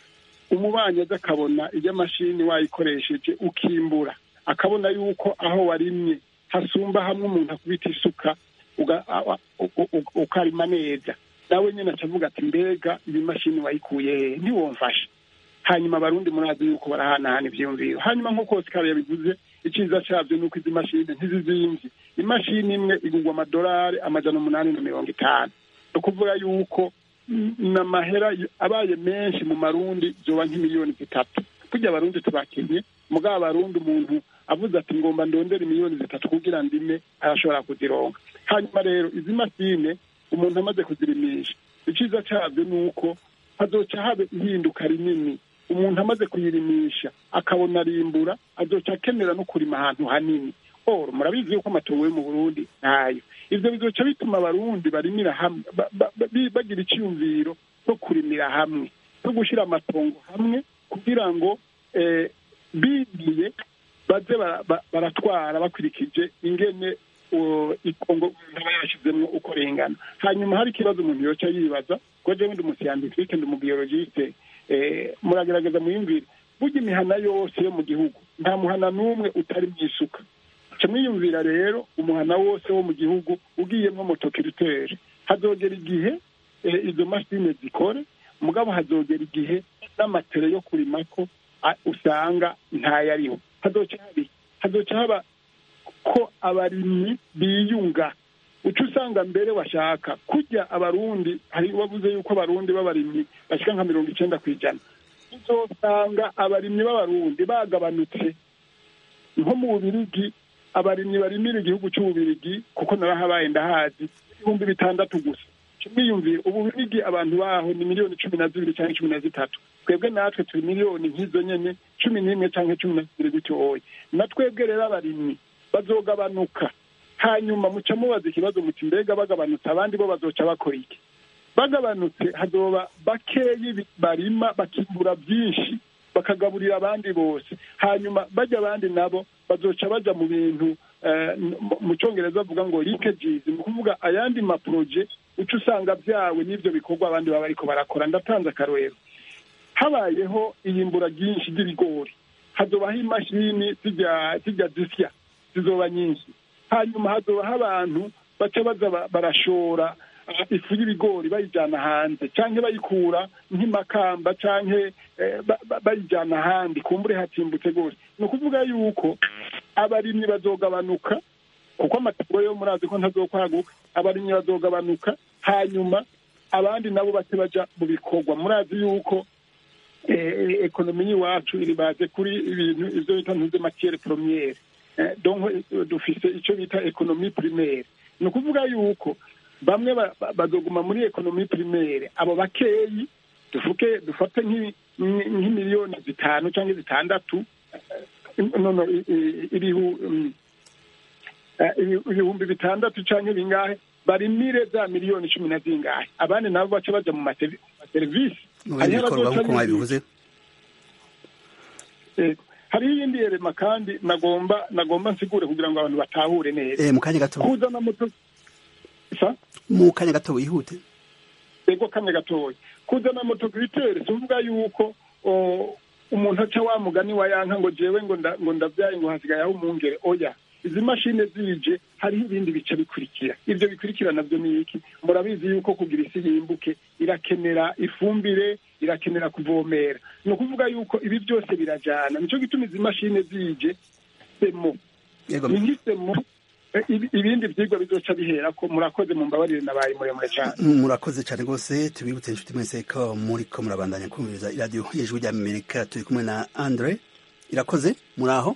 [SPEAKER 4] umubanyi aze akabona iyo mashini wayikoresheje ukimbura akabona yuko aho warimye hasumba hamwe umuntu akubita isuka uga- a- a- u- u- ukarima neza nawe nyine acavuga ati mbega iyi mashini wayikuye hehe ntiwomfashe hanyuma abarundi murazi yuko barahanahana ivyiyumviro hanyuma nk'uko Oscar yabivuze iciza cyabyo ni uko izi mashini ntizizimvye imashini imwe igurwa amadolari amajana umunani na mirongo itanu ni ukuvuga yuko mm, n'amahera y- abaye menshi mu marundi zoba nk'imiliyoni zitatu burya abarundi tubakenye mugabo abarundi umuntu avuze ati ngomba ndondera miliyoni zitatu kugira ndime arashobora kuzironka hanyuma rero izi mashine umuntu amaze kuzirimisha iciza cyabyo ni uko hazoca haba ihinduka rinini umuntu amaze kuyirimisha akabona arimbura azoca akenera no kurima ahantu hanini oro murabizi yuko amatongo yo mu burundi ntayo ivyo bizoca bituma abarundi barimira hamwe ba- ba- ba- bagira icyumviro cyo kurimira hamwe no gushyira amatongo hamwe kugira ngo eh, bigiye baze bara- ba- baratwara bakurikije ingene uh, itongo umuntu aba yashyizemwo uko ringana hanyuma hari ikibazo umuntu yoca yibaza ko jewe ndi umusiyandifike ndi umubiyologiste eh, muragerageza muyumvire burya imihana yose yo mu gihugu nta muhana n'umwe utari mu isuka ca mwiyumvira rero umuhana wose wo mu gihugu ugiyemwo motokiritere hazogera igihe eh, izo mashine zikore mugabo hazogera igihe n'amatere yo kurimako a- usanga ntayariho hazoca haba iki? hazoca haba ko abarimyi biyunga uca usanga mbere washaka kurya abarundi hari wavuze yuko abarundi b'abarimyi bashika nka mirongo icenda ku ijana uzosanga abarimyi b'abarundi bagabanutse nko mu bubirigi abarimyi barimira igihugu c'ububirigi kuko narahabaye ndahazi ibihumbi bitandatu gusa mwiyumvire ububirigi abantu baho ni miliyoni cumi na zibiri canke cumi na zitatu twebwe natwe turi miliyoni nk'izo nyene cumi n'imwe canke cumi na zibiri gutyoye na twebwe rero abarimyi bazogabanuka hanyuma muca mubaza ikibazo muti mbega bagabanutse abandi bo bazoca bakora iki bagabanutse hazoba bakeyi bi- barima bakimbura byinshi bakagaburira abandi bose hanyuma bajya abandi nabo bazoca baja mu bintu eh, mu- mu cyongereza bavuga ngo leakages ni ukuvuga ayandi maproje uca usanga byawe n'ivyo bikorwa abandi baba bariko barakora ndatanze akarorero habayeho iyimbura ryinshi ry'ibigori hazobaho imashini zijya zijya zisya zizoba nyinshi hanyuma hazobaho abantu baca baza ba- barashora ah, ifu y'ibigori bayijyana hanze canke bayikura nk'imakamba canke eh, ba- ba- bayijyana ahandi kumbure hatimbutse rwose ni ukuvuga yuko abarimyi bazogabanuka kuko amatungo yo murazi ko ntazokwaguka abarimyi bazogabanuka hanyuma abandi nabo bace baja mu bikorwa murazi yuko eh, ekonomi y'iwacu iri baze kuri ibintu ivyo bita ntuze matiere premiere Eh, donc eh, dufise ico bita ekonomi primaire ni ukuvuga yuko bamwe ba- ba- bazoguma muri ekonomi primaire abo bakeyi dufuke dufate nk'i- nk'i- nk'imiliyoni zitanu cyangwa zitandatu eh, no no i- i- ibihu mm, eh, ibi- ibihumbi bitandatu canke bingahe barimire za miliyoni cumi na zingahe abandi nabo baca baja mu masevi- maserivisi
[SPEAKER 1] mu bindi
[SPEAKER 4] Hariho
[SPEAKER 1] bikorwa
[SPEAKER 4] abazoca
[SPEAKER 1] nk'uko mwabivuze
[SPEAKER 4] Eh, hariho iyindi yerema kandi nagomba nagomba nsigure kugira ngo abantu batahure neza
[SPEAKER 1] Eh, mu kanya gato
[SPEAKER 4] kuzana moto sa
[SPEAKER 1] mu kanya gato wihute
[SPEAKER 4] ego kamwe gatoya kuzana moto kwitere tuvuga yuko o, umuntu aca wa mugani wa yanka ngo jewe ngo nda- ngo ndavyaye ngo hasigaye aho umwungere oya izi mashini zije hariho ibindi bice bikurikira ibyo bikurikira nabyo ni iki murabizi yuko kugira isi yimbuke irakenera ifumbire irakenera kuvomera ni ukuvuga yuko ibi byose birajyana nicyo gituma izi mashini zije semo ni nk'isemo ibindi byigwa bizoca bihera ko murakoze mu mbabarire nabaye muremure cyane
[SPEAKER 1] murakoze cyane rwose tubibutse inshuti mwese ko muri ko murabandanya kumviriza iradiyo y'ijwi ry'amerika turi kumwe na andre irakoze muri aho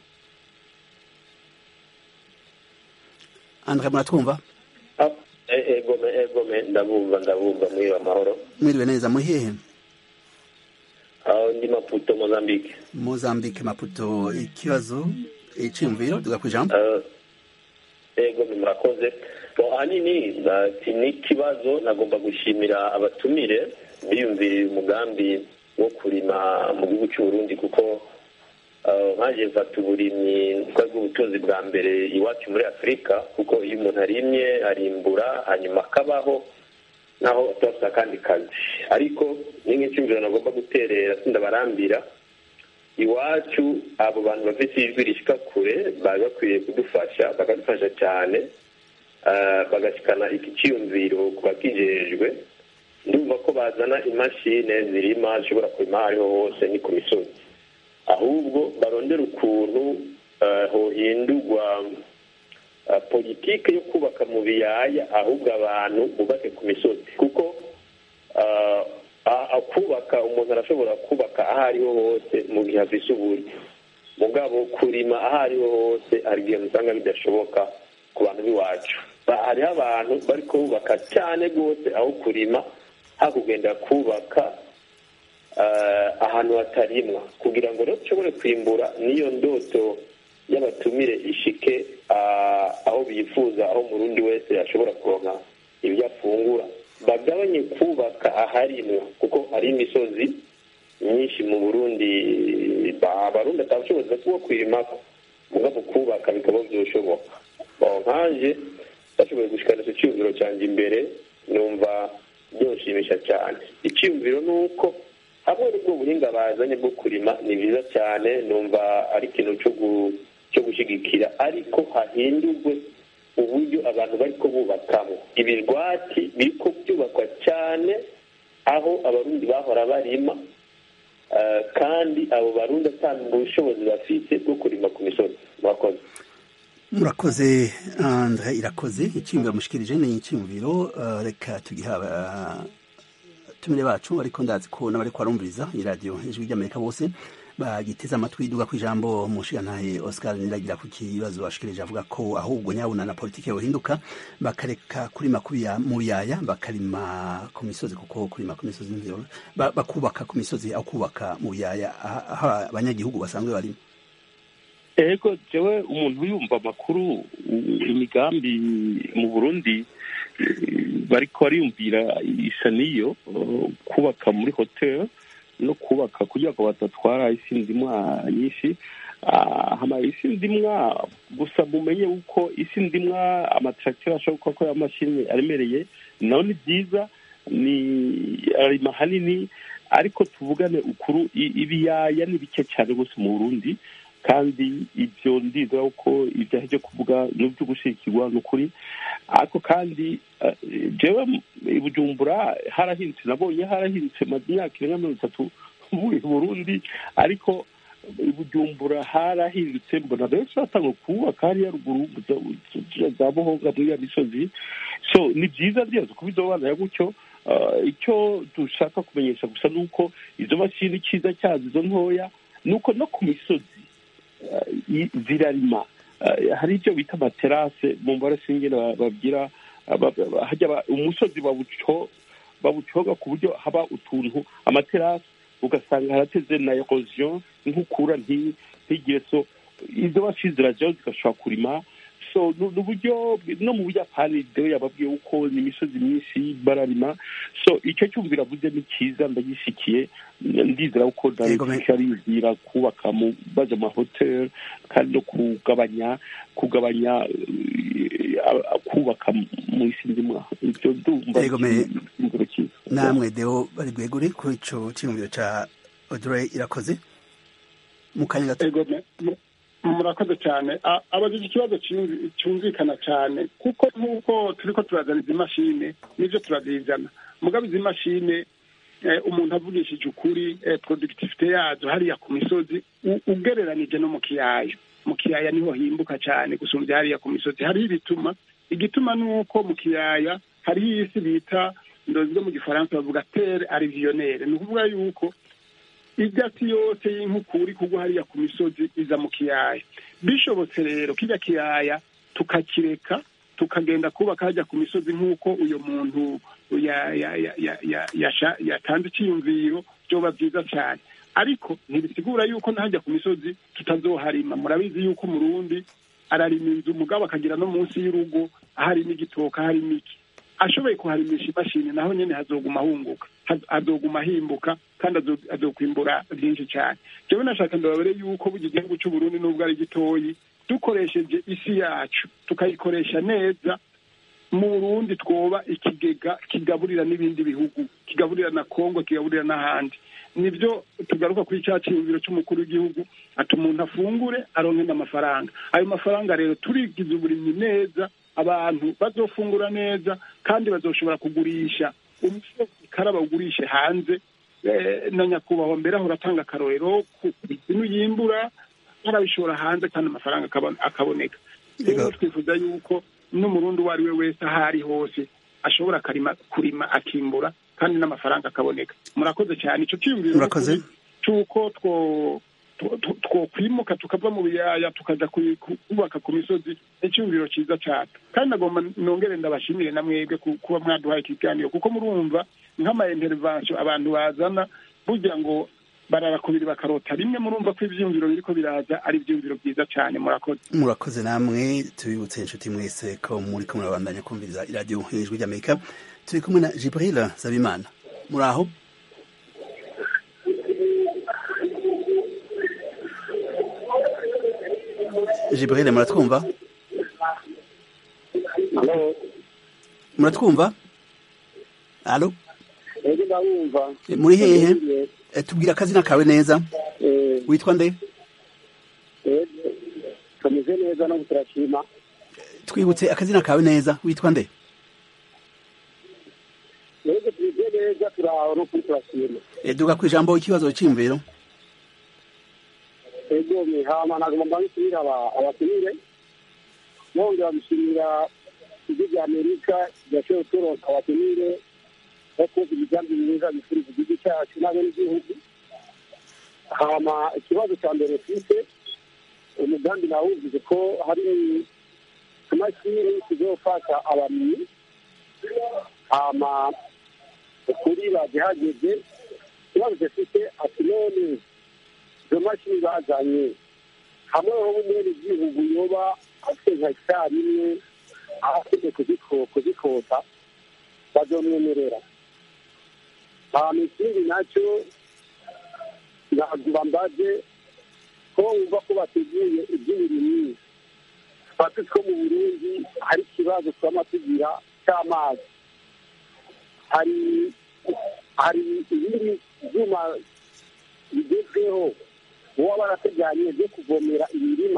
[SPEAKER 1] andre muratwumva
[SPEAKER 9] egome egome ndabumva ndabumva mwiriwe amahoro
[SPEAKER 1] mwiriwe neza muri hehe
[SPEAKER 9] aho ndi maputo mozambique
[SPEAKER 1] mozambique maputo ikibazo iciyumviro tuga ku ijambo
[SPEAKER 9] ego murakoze ahanini ni ikibazo nagomba gushimira abatumire biyumviriye umugambi wo kurima mu gihugu cy'u Burundi kuko nkaje mfata uburimyi bw'ubutunzi bwa mbere iwacu muri afurika kuko iyo umuntu arimye arimbura hanyuma akabaho naho atafite akandi kazi ariko ni nk'icyumviro nagomba guterera sindabarambira iwacu abo bantu bafite ijwi rishyika kure bari bakwiriye kudufasha bakadufasha cyane bagashyikana iki cyiyumviro ku bakijejwe ndumva ko bazana imashini zirima zishobora kurima aho ariho hose ni ku misozi ahubwo barondera ukuntu hohindurwa politike yo kubaka mu biyaya ahubwo abantu bubake ku misozi kuko kubaka umuntu arashobora kubaka aho ariho hose mu gihe afise uburyo mugabo kurima aho ariho hose hari igihe musanga bidashoboka ku bantu b'iwacu hariho abantu bari kubaka cyane rwose aho kurima hakugenda kubaka ahantu hatarimwa kugira ngo rero dushobore kwimbura n'iyo ndoto y'abatumire ishike aho bifuza aho umurundi wese ashobora kuronka ibyo afungura bagabanye kubaka aharimwa kuko hari imisozi myinshi mu burundi abarundi atabushobozi bwo kwirimako mugabo kubaka bikaba byoshoboka nkaje bashoboye gushikana icyo cyiyumviro cyanjye imbere numva byoshimisha cyane icyiyumviro ni uko hamwe n'ubwo buhinga bazanye bwo kurima ni byiza cyane numva ari ikintu cyo gushyigikira ariko hahindurwe uburyo abantu bari ko bubakamo ibirwati biri ko byubakwa cyane aho abarundi bahora barima kandi abo barundi atanga ubushobozi bafite bwo kurima ku misozi murakoze
[SPEAKER 1] murakoze andre irakoze icyiyumviro mushikirije ni icyiyumviro reka tugiha abatumire bacu ariko ndazi ko n'abari kwarumviriza iradiyo ijwi ry'amerika bose bagiteze amatwi duga ku ijambo umushigantahe oscar niragira ku kibazo bashikirije avuga ko ahubwo nyabuna na politiki yohinduka bakareka kurima mu biyaya bakarima ku misozi kuko kurima ku misozi bakubaka ku misozi aho kubaka mu biyaya aho abanyagihugu basanzwe barimo
[SPEAKER 6] ego jewe umuntu yumva amakuru imigambi mu burundi bariko bariyumvira isa n'iyo kubaka muri hoteli no kubaka kugira ngo badatwara isi ndimwa nyinshi hama isi ndimwa gusa mumenye uko isi ndimwa amatracteur ashobora gukora amashini aremereye naho ni byiza ni arima hanini ariko tuvugane ukuru ibiyaya ni bike cyane rwose mu burundi kandi ibyo ndizera ko ibyaha byo kuvuga n'ibyo gushyigikirwa ni ukuri ariko kandi jewe i bujumbura harahindutse nabonye harahindutse maze imyaka irenga mirongo itatu muri burundi ariko i bujumbura harahindutse mbona benshi batanga kubaka hariya ruguru za buhonga muri ya misozi so ni byiza rwose kubidobanura gutyo icyo dushaka kumenyesha gusa ni uko izo mashini icyiza cyazo izo ntoya ni uko no ku misozi zirarima hari ibyo bita amaterase mu mbare singine babwira umusozi bawucoga ku buryo haba utuntu amaterase ugasanga harateze na erosion nk'ukura ntigire so izo basi zirajyaho zigashobora kurima so ni uburyo no mu buyapani rero yababwiye uko ni imisozi myinshi bararima so icyo cyumvira avuze ni cyiza ndagishikiye ndizera ko ariyumvira kubaka mu baje amahoteli kandi no kugabanya kugabanya kubaka mu isi ndimwa ibyo ndumva icyumviro cyiza
[SPEAKER 1] namwe deo bari bwegure kuri ico cyumviro ca Audrey irakoze mu kanya gato
[SPEAKER 4] murakoze cyane A- abajije ikibazo cyumvi- cyumvikana cyane kuko nk'uko turiko turazana izi mashine nivyo turazizana mugabo izi mashine eh, umuntu avugishije ukuri eh, productivité yazo hariya ku misozi u- ugereranije no mu kiyaya mu kiyaya niho himbuka cyane gusumbya hariya ku misozi hariho ibituma igituma ni uko mu kiyaya hariho isi bita ndozwe mu gifaransa bavuga terre alluvionnaire ni ukuvuga yuko ibyatsi yose y'inkukura kugwa hariya ku misozi iza mu kiyaya bishobotse rero kijya kiyaya tukakireka tukagenda kubaka hajya ku misozi nk'uko uyu muntu ya- ya- ya- ya- ya- yasha- yatanze icyiyumviro byoba byiza cyane ariko ntibisigura yuko n'ahajya ku misozi tutazoharima murabizi yuko umurundi ararima inzu umugabo akagira no munsi y'urugo aharimo igitoka harimo iki ashoboye kuharimisha imashini naho nyine hazoguma hunguka haz- hazoguma himbuka kandi azo- azokwimbura byinshi cyane jewe nashaka ndababere yuko burya igihugu cy'uburundi nubwo ari gitoyi dukoresheje isi yacu tukayikoresha neza mu burundi twoba ikigega kigaburira n'ibindi bihugu kigaburira na kongo kigaburira n'ahandi nibyo tugaruka kuri cya cyiyumviro cy'umukuru w'igihugu ati umuntu afungure aronke n'amafaranga ayo mafaranga rero turigize uburimyi neza abantu bazofungura neza kandi bazoshobora kugurisha umusozi karaba ugurishe hanze Eh, na nyakubahwa mbere aho uratanga akarorero ku bintu yimbura arabishora hanze kandi amafaranga akabon- akaboneka rero twifuza yuko n'umurundi uwo ari we wese aho ari hose ashobora akarima kurima akimbura kandi n'amafaranga akaboneka murakoze cyane icyo cyiyumviro
[SPEAKER 1] Murakoze.
[SPEAKER 4] ni ukuri cy'uko two two- two- twokwimuka tukava mu biyaya tukaja ku- ku- kubaka ku misozi ni icyumviro cyiza cyane kandi nagomba nongere ndabashimire na mwebwe ku- kuba mwaduhaye ikiganiro kuko murumva nk'ama intervention abantu bazana burya ngo barara kubiri bakarota rimwe murumva ko ivyiyumviro biriko biraza ari ivyiyumviro byiza cyane murakoze
[SPEAKER 1] murakoze namwe tubibutse inshuti mwese ko muri ko murabandanya kumviriza iradiyo ijwi ry'amerika turi kumwe na jibril zabimana muri aho jibril muratwumva muratwumva alo
[SPEAKER 10] ego ndabumva
[SPEAKER 1] Eh, muri hehe Eh, tubwira akazina kawe neza witwa nde
[SPEAKER 10] ego tumeze neza no turashima
[SPEAKER 1] twibutse akazina kawe neza witwa nde
[SPEAKER 10] ego tumeze neza turaho no kuri turashima
[SPEAKER 1] Eh, duga ku ijambo ikibazo cy'imviro
[SPEAKER 10] ego mihama nagomba mbabisubira abatumire nongera bishimira ijwi rya amerika ryashoboye kuronka abatumire no kumva imigambi myiza bifuriza igihugu cyacu n'abenegihugu hama ikibazo cya mbere mfite umugambi nawumvise ko hari imashini zizofasha abarimyi hama ukuri bagihageze ikibazo gifite ati none izo mashini bazanye hamwe ho umwene igihugu yoba afite nka hegitari imwe aho afite kuziko- kuzikota bazomwemerera hama ikindi nacyo nagomba mbaze ko wumva ko bateguye iby'uburimyi twatsi two mu burundi hari ikibazo twama tugira cy'amazi hari hari ibindi byuma bigezweho baba barateganye byo kuvomera imirima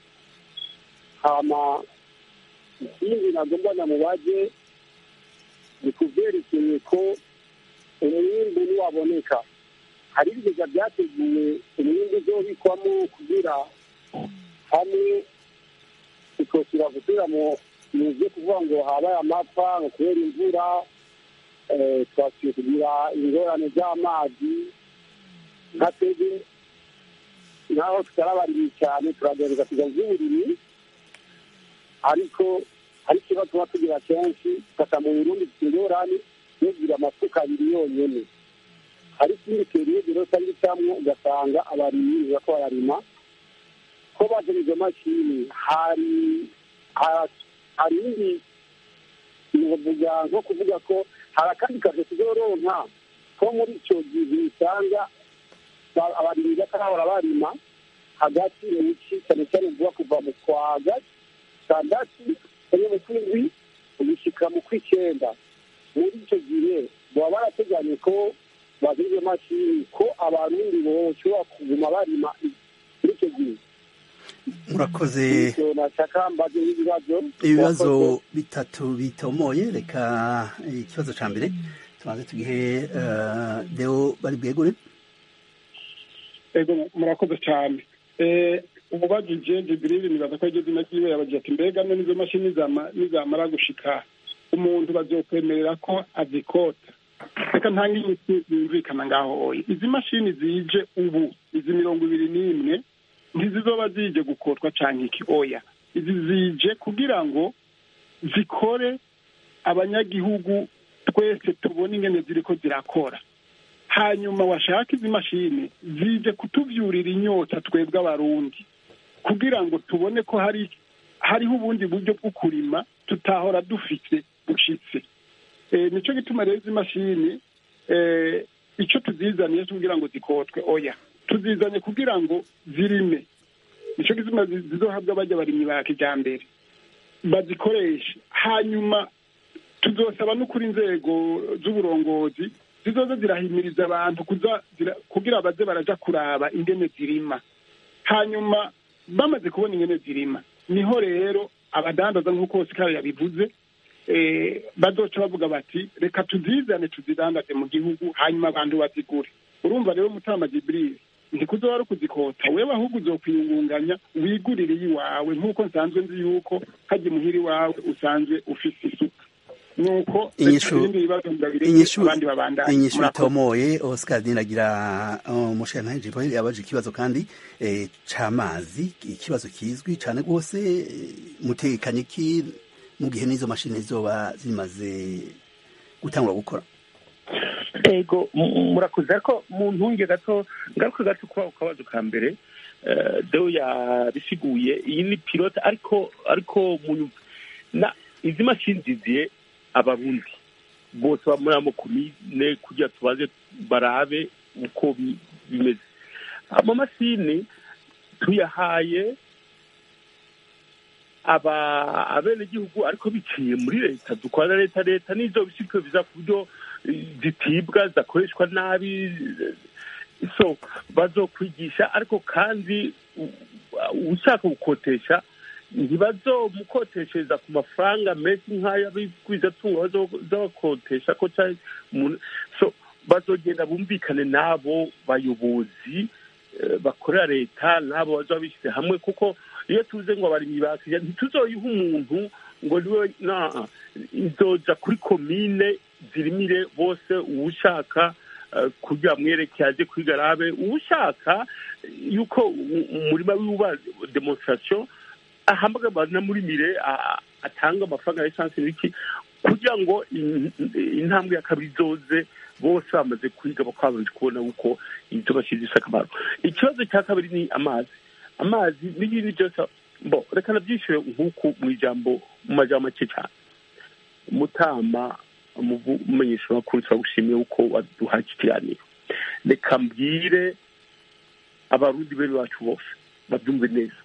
[SPEAKER 10] hama ikindi nagomba namubaze ni ku byerekeye ko umwimbu niwaboneka hari ibigega byateguwe umwimbu uzobikwamo kugira hamwe bikosira gusubira mu mu byo kuvuga ngo habaye amapfa ngo kubera imvura eh, twasubiye kugira ingorane z'amazi nka twebwe naho tutarabaririye cyane turagerageza kujya mu by'uburimyi ariko hari ikibazo tuba tugira kenshi fata mu burundi dufite ingorane yo kugira amasuka abiri yonyene hari ikindi periyode rero cyangwa icyamwo ugasanga abarimyi bako bararima ko bazana izo mashini hari ha- hari indi novuga nko kuvuga ko hari akandi kazi tuzoronka ko muri icyo gihe usanga ba- abarimyi batarahora barima hagati mu bici cyane cyane vuba kuva mu kwa gatandatu cyangwa mu kwindwi gushyika mu kw'icyenda muri icyo gihe baba barateganye ko bazana izo mashini ko abarundi boshobora kuguma barima muri icyo gihe
[SPEAKER 1] murakoze
[SPEAKER 10] Ivyo nashaka mbaze ibibazo
[SPEAKER 1] ibibazo
[SPEAKER 10] Murakoze.
[SPEAKER 1] bitatu bitomoye reka ikibazo ca mbere tubanze tugihe eh, deo bari bwegure
[SPEAKER 4] ego murakoze cyane Eh, umubajije jibril nibaza ko iryo zina ryiwe yabagira ati mbega none izo mashini zama- nizamara gushika umuntu bazokwemerera ko azikota reka ntange imiti yumvikana ngaho oya izi mashini zije ubu izi mirongo ibiri n'imwe ntizizoba zije gukotwa canke iki oya izi zije kugira ngo zikore abanyagihugu twese tubone ingene ziriko zirakora hanyuma washaka izi mashini zije kutuvyurira inyota twebwe abarundi kugira ngo tubone ko hari hariho ubundi buryo bwo kurima tutahora dufite bushitse e, nico gituma rero izi mashini e, ico tuzizaniye kugira ngo zikotwe oya tuzizanye kugira ngo zirime nico gituma zi- zizohabwa bajya barimyi ba kijambere bazikoreshe hanyuma tuzosaba no kuri inzego z'uburongozi zizoza zirahimiriza abantu kuza zira- kugira baze baraja kuraba ingene zirima hanyuma bamaze kubona ingene zirima niho rero abadandaza nk'uko Oscar yabivuze eh, bazoca bavuga bati reka tuzizane tuzidandaze mu gihugu hanyuma abantu bazigure urumva rero mutama jibril ntikuzoba ari ukuzikota wewe ahubwo uzokwiyungunganya wigurire iyiwawe nk'uko nsanzwe nzi yuko hajya imuhira iwawe usanzwe ufise isuka nuko
[SPEAKER 1] Inyishu-
[SPEAKER 4] ibindi bibazo ndabireke
[SPEAKER 1] inyishu
[SPEAKER 4] abandi babandanye
[SPEAKER 1] inyishu
[SPEAKER 4] Murakoze.
[SPEAKER 1] itomoye oscar dinagira umushirantahe jibril yabaje ikibazo kandi eh, c'amazi ikibazo kizwi cane rwose eh, mutekanye ki mu gihe n'izo mashini zizoba zimaze gutangura gukora
[SPEAKER 6] ego mu- murakoze ariko mu ntunge gato ngaruka gato kuba ku kabazo ka mbere eh, deo yabisiguye iyi ni pilote ariko ariko mu nyuma na izi mashini ziziye abarundi bose ba muri amo komine kugira tubaze barabe uko bi- bimeze amamashini tuyahaye aba abenegihugu ariko biciye muri leta dukorana leta leta nizo bishikwe biza ku buryo eh, zitibwa zidakoreshwa nabi eh, so bazokwigisha ariko kandi u- ushaka gukotesha ntibazomukoteshereza ku mafaranga menshi nk'ay'abigwizatunga bazabakotesha ko cyari umuntu so bazogenda bumvikane n'abo bayobozi eh, bakorera leta n'abo bazaba bishyize hamwe kuko iyo tuze ngo abarimyi bakija ntituzoyiha umuntu ngo niwe na izoja kuri komine zirimire bose uwushaka eh, kugira amwereke aje kuri garabe uwushaka yuko u- umurima wiwe demonstration ahambaga abantu muri mire a- atanga amafaranga ya esanse n'iki kugira ngo in- intambwe ya kabiri izoze bose bamaze kwiga bakabanje kubona uko ibyo bashyize akamaro ikibazo cya kabiri ni amazi amazi n'ibindi byose bo reka nabyishyure nk'uku mu ijambo mu majambo make cyane mutama umumenyesha makuru turagushimiye uko waduhaye iki kiganiro reka mbwire abarundi bene bacu bose babyumve neza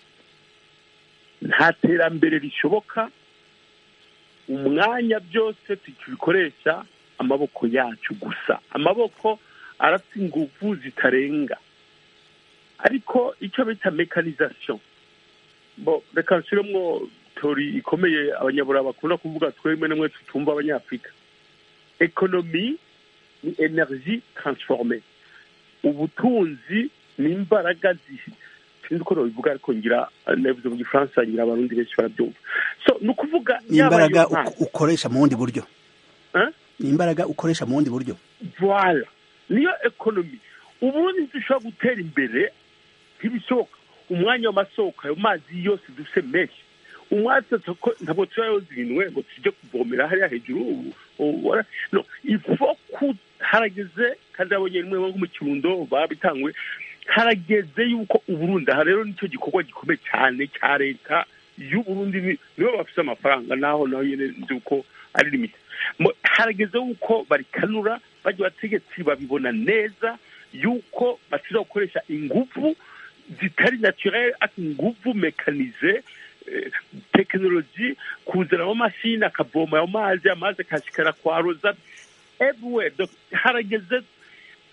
[SPEAKER 6] nta terambere rishoboka umwanya byose tukibikoresha amaboko yacu gusa amaboko arafite ingufu zitarenga ariko icyo bita mekanizasiyo bo reka nshyiremo tori ikomeye abanyaburayi bakunda kuvuga twemwe n'umwe tutumva abanyafurika ekonomi ni energy transforme ubutunzi ni imbaraga zi- sinzi uko babivuga ariko ngira nabivuze mu gifaransa ngira abarundi benshi barabyumva so ni ukuvuga
[SPEAKER 1] ni
[SPEAKER 6] yaba
[SPEAKER 1] imbaraga
[SPEAKER 6] ayo mazi-
[SPEAKER 1] uk- ukoresha mu bundi buryo
[SPEAKER 6] Hein?
[SPEAKER 1] ni imbaraga ukoresha mu bundi buryo
[SPEAKER 6] voila niyo ekonomi ubundi dushobora gutera imbere ntibishoboka umwanya w'amasoko ayo mazi yose dufite menshi umwatsi tuko- ntabwo tuba yozinwe ngo tujye kuvomera hariya hejuru ubu- ubu- wara- no ifo ku harageze kandi abonye rimwe nko mu kirundo babitangwe harageze yuko uburundi aha rero nicyo gikorwa gikomeye cyane cya leta y'uburundi ni- nibo bafite amafaranga naho naho nyine nzi uko ari limite Mo- harageze yuko barikanura bajya abategetsi babibona neza yuko bashobora gukoresha ingufu zitari naturel ariko ingufu mekanize eh, tekinoloji kuzana amamashini akavoma ayo mazi amazi akashikara kwaroza everywhere Donc, harageze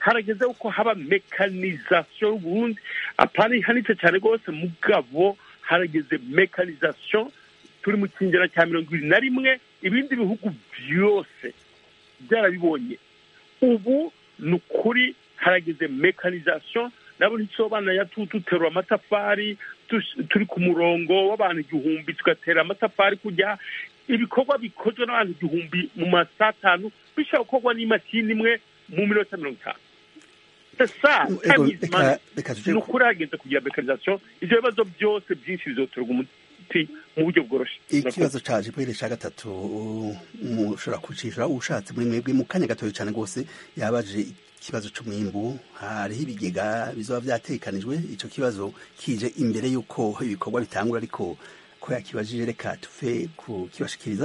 [SPEAKER 6] harageze ko haba mekanizasiyo y'uburundi apana ihanitse cyane rwose mugabo harageze mekanizasiyo turi mu kingero cya mirongo ibiri na rimwe ibindi bihugu byose byarabibonye ubu ni ukuri harageze mekanizasiyo nabo ntisobana ya duterura amatafari turi ku murongo w'abantu igihumbi tugatera amatafari kujya ibikorwa bikozwe n'abantu igihumbi mu masaha atanu bishobora gukorwa n'imashini imwe mu minota mirongo itanu sa ni ukuri hageze kugira mekanizasiyo ibyo bibazo byose byinshi bizoterwa umuti mu buryo bworoshye
[SPEAKER 1] ikibazo caje bwere ca gatatu mushobora kucishura ushatse muri mwebwe mu kanya gatoya cyane rwose yabaje ikibazo c'umwimbu hariho ibigega bizoba vyatekanijwe ico kibazo kije imbere y'uko ibikorwa bitangura ariko ko yakibajije reka tuve kukibashikiriza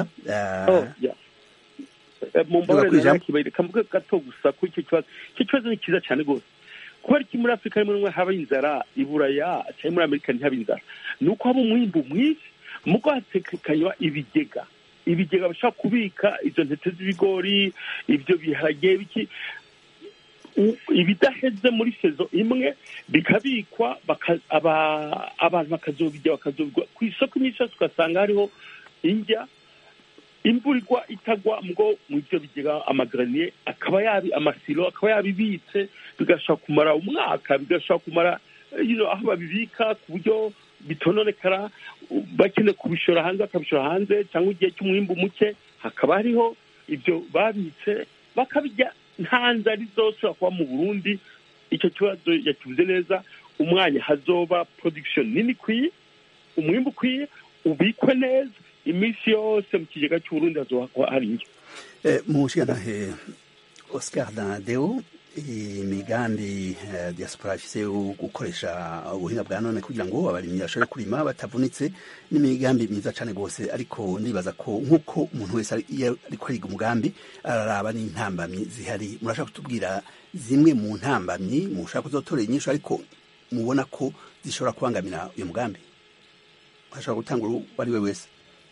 [SPEAKER 6] mumbabarire kamvuge gato gusa ko icyo kibazo icyo kibazo ni cyiza cyane rwose kubera iki muri afurika rimwe rimwe haba inzara iburaya cyangwa muri amerika ntihaba inzara ni uko haba umwimbu mwinshi muko hatekanywa ibigega ibigega bashobora kubika izo ntete z'ibigori ibyo biharage biki ibidaheze muri sezo imwe bikabikwa abantu bakazobijya bakazobigwa ku isoko iminsi yose ugasanga hariho indya imvura igwa itagwa ngo mu byo bigega amagaraniye akaba yabi amasiro akaba yabibitse bigashobora kumara umwaka bigashobora kumara aho babibika ku buryo bitononekara bakeneye kubishora hanze bakabishora hanze cyangwa igihe cy'umwimbu muke hakaba hariho ibyo babitse bakabijya nta nzara izosubira kuba mu burundi icyo kibazo yakivuze neza umwanya hazoba production nini ikwiye umwimbu ukwiye ubikwe neza iminsi yose mu kigega cy'uburundi hazoba hari indyo
[SPEAKER 1] mu nshingantahe oscar danadeo imigambi diaspora ifise yo gukoresha ubuhinga bwa none kugira ngo abarimyi bashobore kurima batavunitse n'imigambi myiza cane rwose ariko ndibaza ko nk'uko umuntu wese iyo ariko ariga umugambi araraba n'intambamyi zihari murashaka kutubwira zimwe mu ntambamyi mushaka kuzotorera inyishu ariko mubona ko zishobora kubangamira uyu mugambi ashobora gutanga uwo ari we wese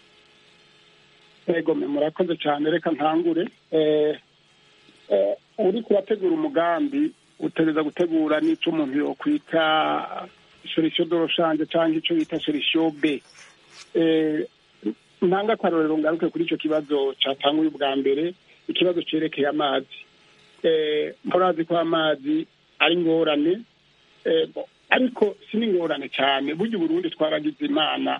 [SPEAKER 4] ego murakoze cyane reka ntangure uri kurategura umugambi utegereza gutegura n'icyo umuntu yokwita solisiyo doroshanje cyangwa icyo bita solisiyo b ntanga akarorero ngaruke kuri icyo kibazo cyatanguye ubwa mbere ikibazo cyerekeye amazi murazi ko amazi ari ingorane ariko si n'ingorane cyane burya uburundi twaragize imana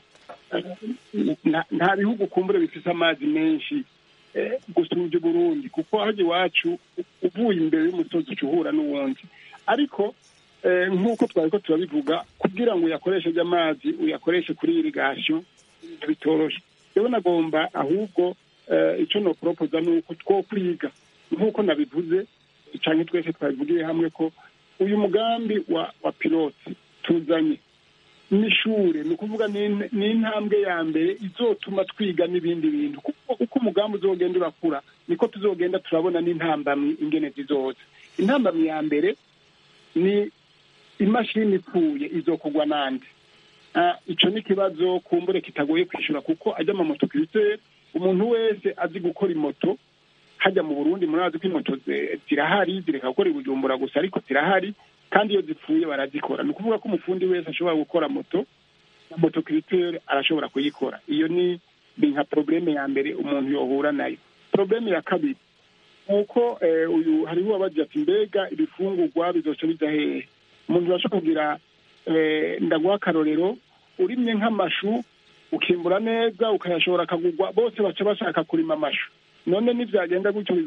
[SPEAKER 4] nta bihugu kumbure bifite amazi menshi gusumbya uburundi kuko hajya iwacu uvuye imbere y'umusozi uca uhura n'uwundi ariko nk'uko twari ko turabivuga kugira ngo uyakoreshe amazi uyakoreshe kuri irigasiyo bitoroshye rero nagomba ahubwo icyo noporopoza ni uko two kwiga nk'uko nabivuze cyangwa twese twabivugiye hamwe ko uyu mugambi wa wa pilote tuzanye n'ishure ni ukuvuga ni intambwe ya mbere izotuma twiga n'ibindi bintu uko umugambi uzogenda urakura niko tuzogenda turabona n'intambamyi ingene zizoza intambamyi ya mbere ni imashini ipfuye izokugwa n'andi icyo ni ikibazo kumbure kitagoye kwishyura kuko ajya amamoto kirisiteri umuntu wese azi gukora imoto hajya mu burundi murazi ko imoto zirahari zireka gukora ibujumbura gusa ariko zirahari kandi iyo zipfuye barazikora ni ukuvuga ko umufundi wese ashobora gukora moto na moto kiriteri arashobora kuyikora iyo ni nka porobuleme ya mbere umuntu yohura nayo porobuleme ya kabiri ni uko uyu hariho uwabagira ati mbega ibifungurwa bizoca bijya hehe umuntu urashobora kugira ndaguha akarorero urimye nk'amashu ukimbura neza ukayashobora akagurwa bose baca bashaka kurima amashu none nibyagenda gutyo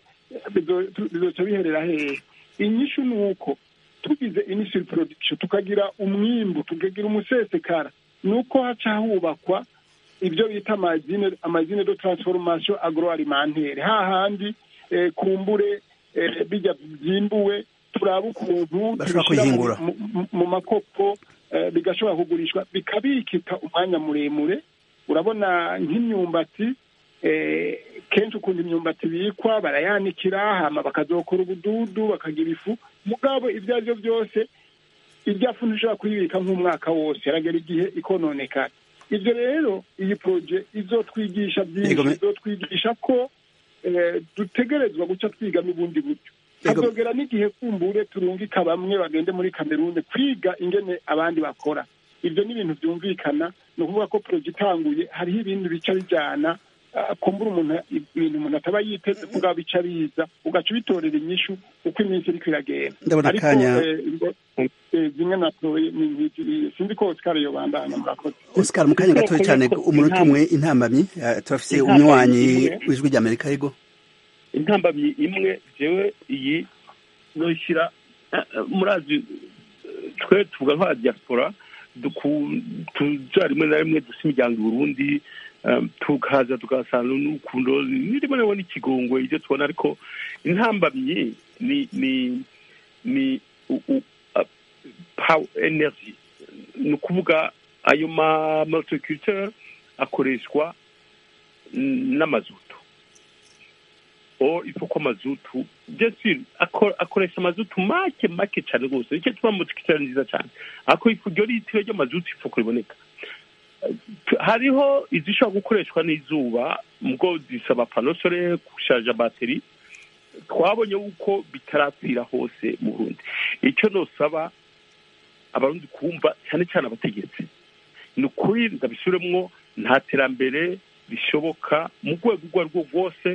[SPEAKER 4] bizoca biherera hehe inyishu ni uko tugize initial production tukagira umwimbu tukagira umusesekara ni uko haca hubakwa ibyo bita amazine amazine de transformation agroalimentaire hahandi kumbure bijya byimbuwe turaba ukuntu
[SPEAKER 1] tubishyira
[SPEAKER 4] mu makopo bigashobora kugurishwa bikabikika umwanya muremure urabona nk'imyumbati kenshi ukuntu imyumbati ibikwa barayanikira hama bakazokora ubududu bakagira ifu mugabo ibyo ari byo byose irya fu ntishobora kuyibika nk'umwaka wose yaragera igihe ikononekara ibyo rero iyi poroje izotwigisha byinshi izotwigisha ko dutegerezwa guca twiga n'ubundi buryo hazogera n'igihe kumbure turungika bamwe bagende muri kamerune kwiga ingene abandi bakora ibyo ni ibintu byumvikana ni ukuvuga ko poroje itanguye hariho ibindi bica bijyana ah, kumbura umuntu ibintu umuntu ataba yiteze kuga bica biza ugaca ubitorera inyishu uko iminsi iriko iragenda
[SPEAKER 1] Ndabona
[SPEAKER 4] ariko
[SPEAKER 1] akanya-
[SPEAKER 4] eh, ingo- eh, zimwe natoye ni nk'izi- sinzi ko Oscar yobandanya murakoze
[SPEAKER 1] Oscar mu kanya gatoya cyane umunota umwe intambamyi eh, turafise
[SPEAKER 6] Intambamyi
[SPEAKER 1] umunywanyi
[SPEAKER 6] imwe.
[SPEAKER 1] w'ijwi rya Amerika yego
[SPEAKER 6] intambamyi imwe jewe iyi noishyira eh, eh, murazi eh, twe tuvuga nka diaspora duku- tuja rimwe na rimwe dusa imiryango i burundi eh, tukaza tugasanga n'urukundo ni rimwe na rimwe n'ikigongwe ibyo tubona ariko intambamyi ni ni ni u- u- a- power energy ni ukuvuga ayo ma multiculture akoreshwa n- n'amazutu or il faut ko amazutu bien sûr ako- akoresha amazutu make make cyane rwose nicyo tuba multiculture nziza cyane ariko ifu ryo litiro ry'amazutu ifu ko riboneka Tu- hariho izishobora gukoreshwa n'izuba ubwo zisaba pano solaire gushaja bateri twabonye yuko bitarakwira hose mu burundi icyo nosaba abarundi kumva cyane cyane abategetsi ni ukuri ndabisubiremwo nta terambere rishoboka mu rwego urwo ari rwo rwose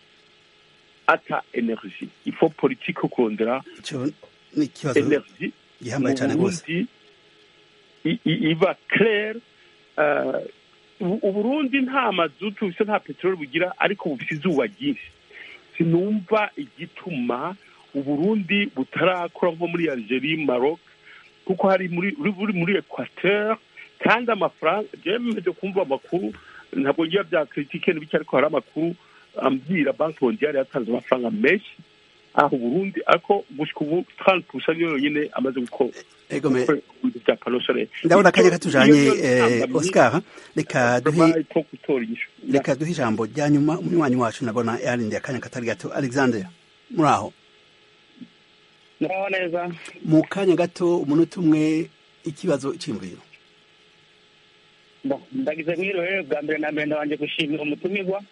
[SPEAKER 6] ata energy ifo politike yo kurondera
[SPEAKER 1] ico ni ikibazo
[SPEAKER 6] energy
[SPEAKER 1] gihambaye cyane
[SPEAKER 6] mu
[SPEAKER 1] rwose
[SPEAKER 6] Burundi i- i- iba claire eh, u- uburundi nta mazutu bufise nta peteroli bugira ariko bufise izuba ryinshi sinumva igituma uburundi butarakora nko muri algerie maroc kuko hari muri uri buri muri equateur kandi amafaranga jewe mpeje kumva amakuru ntabwo ngira bya critique n'ibiki ariko hari amakuru ambwira banki mondiale yatanze amafaranga menshi aho uburundi ariko gushika ubu 30 pusa niyo yonyine amaze gukora
[SPEAKER 1] ego me
[SPEAKER 6] gukora ibintu bya pano solaire
[SPEAKER 1] ndabona akanya katujanye
[SPEAKER 6] Iyo niyo
[SPEAKER 1] eh,
[SPEAKER 6] ntambamyi
[SPEAKER 1] Oscar reka duhe
[SPEAKER 6] babaye ko gutora inyishu
[SPEAKER 1] reka duhe ijambo rya nyuma umunywanyi wacu nabona yarindiye akanya katari gato Alexander muri aho
[SPEAKER 7] muraho neza
[SPEAKER 1] mu kanya gato umunota umwe ikibazo cy'imviro
[SPEAKER 7] Bo, ndagize mwiriwe bwa mbere na mbere ndabanje gushimira umutumirwa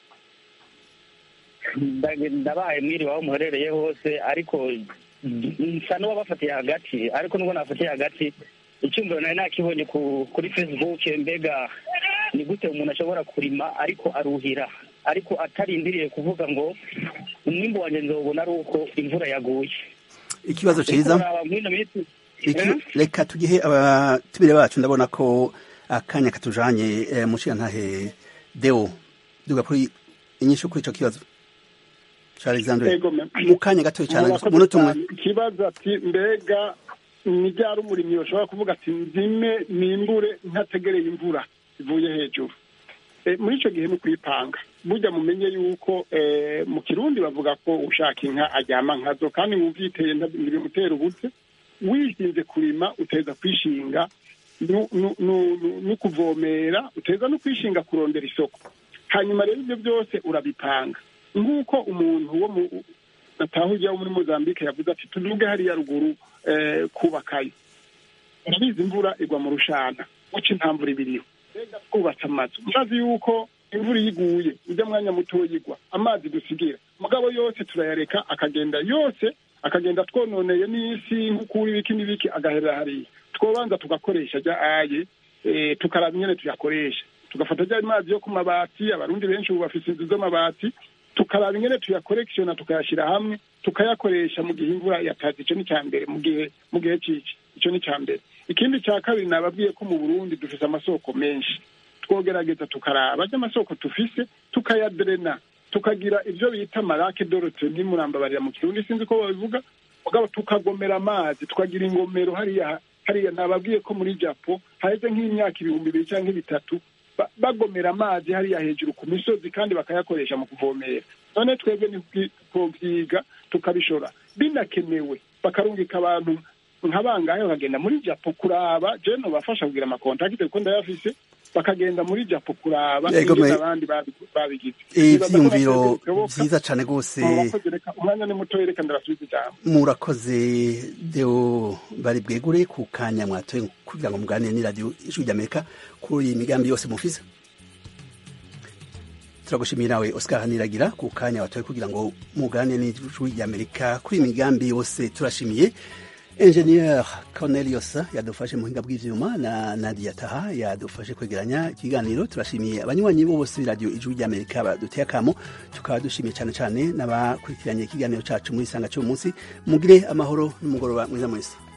[SPEAKER 7] Ndage- ndabaye mwiriwe aho muherereye hose ariko nsa n'uwabafatiye hagati ariko nubwo nafatiye hagati icyumviro nari nakibonye ku, kuri facebook mbega ni gute umuntu ashobora kurima ariko aruhira ariko atarindiriye kuvuga ngo umwimbu wanjye nzawubona ari uko imvura yaguye
[SPEAKER 1] ikibazo ciza
[SPEAKER 7] Uraba mw'ino minsi
[SPEAKER 1] Iki,
[SPEAKER 7] Eh?
[SPEAKER 1] reka tugihe abatumire bacu ndabona ko akanya katujanye eh, mushirantahe deo duga kuri inyishu kuri ico kibazo ca Alexander
[SPEAKER 4] Ego, me-
[SPEAKER 1] mu kanya gato cyane
[SPEAKER 4] Murakoze
[SPEAKER 1] umunota umwe
[SPEAKER 4] cyane. ikibazo ati mbega ni ryari umurimyi bashobora kuvuga ati nzime nimbure ntategereye imvura ivuye hejuru Eh, muri icyo gihe ni ukuyipanga burya mumenye yuko eh, mu kirundi bavuga ko ushaka inka aryama nkazo kandi wumviteye ntibimutera ubute wishinze kurima uteza kwishinga nu- nu- nu- nu- no kuvomera uteza no kwishinga kurondera isoko hanyuma rero ibyo byose urabipanga nk'uko umuntu wo mu natahujya wo muri mozambique yavuze ati tuduge hariya ruguru eh, kubakayo urabizi imvura igwa mu rushana guca intambura ibiriho mbega twubatse amazu murazi yuko imvura iyo iguye ujya mwanya muto igwa amazi dusigira mugabo yose turayareka akagenda yose akagenda twononeye n'isi nk'ukuri ibiki n'ibiki agaherera hariya twobanza tugakoresha ajya aye eh, tukaraba ingene tuyakoresha tugafata ajya amazi yo ku mabati abarundi benshi ubu bafise inzu z'amabati tukaraba ingene tuyakorekishona tukayashyira hamwe tukayakoresha mu gihe imvura yataze icyo ni icya mbere mu gihe mu gihe ciki icyo ni icya mbere ikindi cya kabiri nababwiye ko mu burundi dufise amasoko menshi twogerageza tukaraba ajya amasoko tufise tukayaderena tukagira ibyo bita marake dorote ntimurambabarira mu kirundi sinzi ko babivuga mugabo tukagomera amazi tukagira ingomero hariya hariya nababwiye ko muri japo haheze nk'imyaka ibihumbi bibiri cyangwa bitatu ba- bagomera amazi hariya hejuru ku misozi kandi bakayakoresha mu kuvomera none twebwe ntitwobyiga tukabishora binakenewe bakarungika abantu nka bangahe bakagenda muri japo kuraba je nobafasha kugira amakontakite kuko ndayafise bakagenda muri japo kuraba
[SPEAKER 1] Yego,
[SPEAKER 4] ingene
[SPEAKER 1] me-
[SPEAKER 4] abandi babi- babigize Nibaza ko
[SPEAKER 1] ivyiyumviro
[SPEAKER 4] natwe bishoboka.
[SPEAKER 1] vyiza cane rwose
[SPEAKER 4] Murakoze, reka umwanya ni mutoya reka ndarasubiza ijambo
[SPEAKER 1] murakoze deo bari bwegure ku kanya mwatoye kugira ngo muganire n'iradiyo ijwi ry'amerika kuri iyi migambi yose mufise turagushimiye nawe oscar niragira ku kanya watoye kugira ngo mugane n'ijwi ry'amerika kuri imigambi yose turashimiye Engineer Cornelius yadufashe mu buhinga bw'ivyuma na Nadia Taha yadufashe kwegeranya ikiganiro turashimiye abanywanyi bose b'iradiyo ijwi ry'Amerika baduteye akamo tukaba dushimiye cyane cyane n'abakurikiranye ikiganiro cacu muri sanga cyo munsi mugire amahoro n'umugoroba mwiza mwese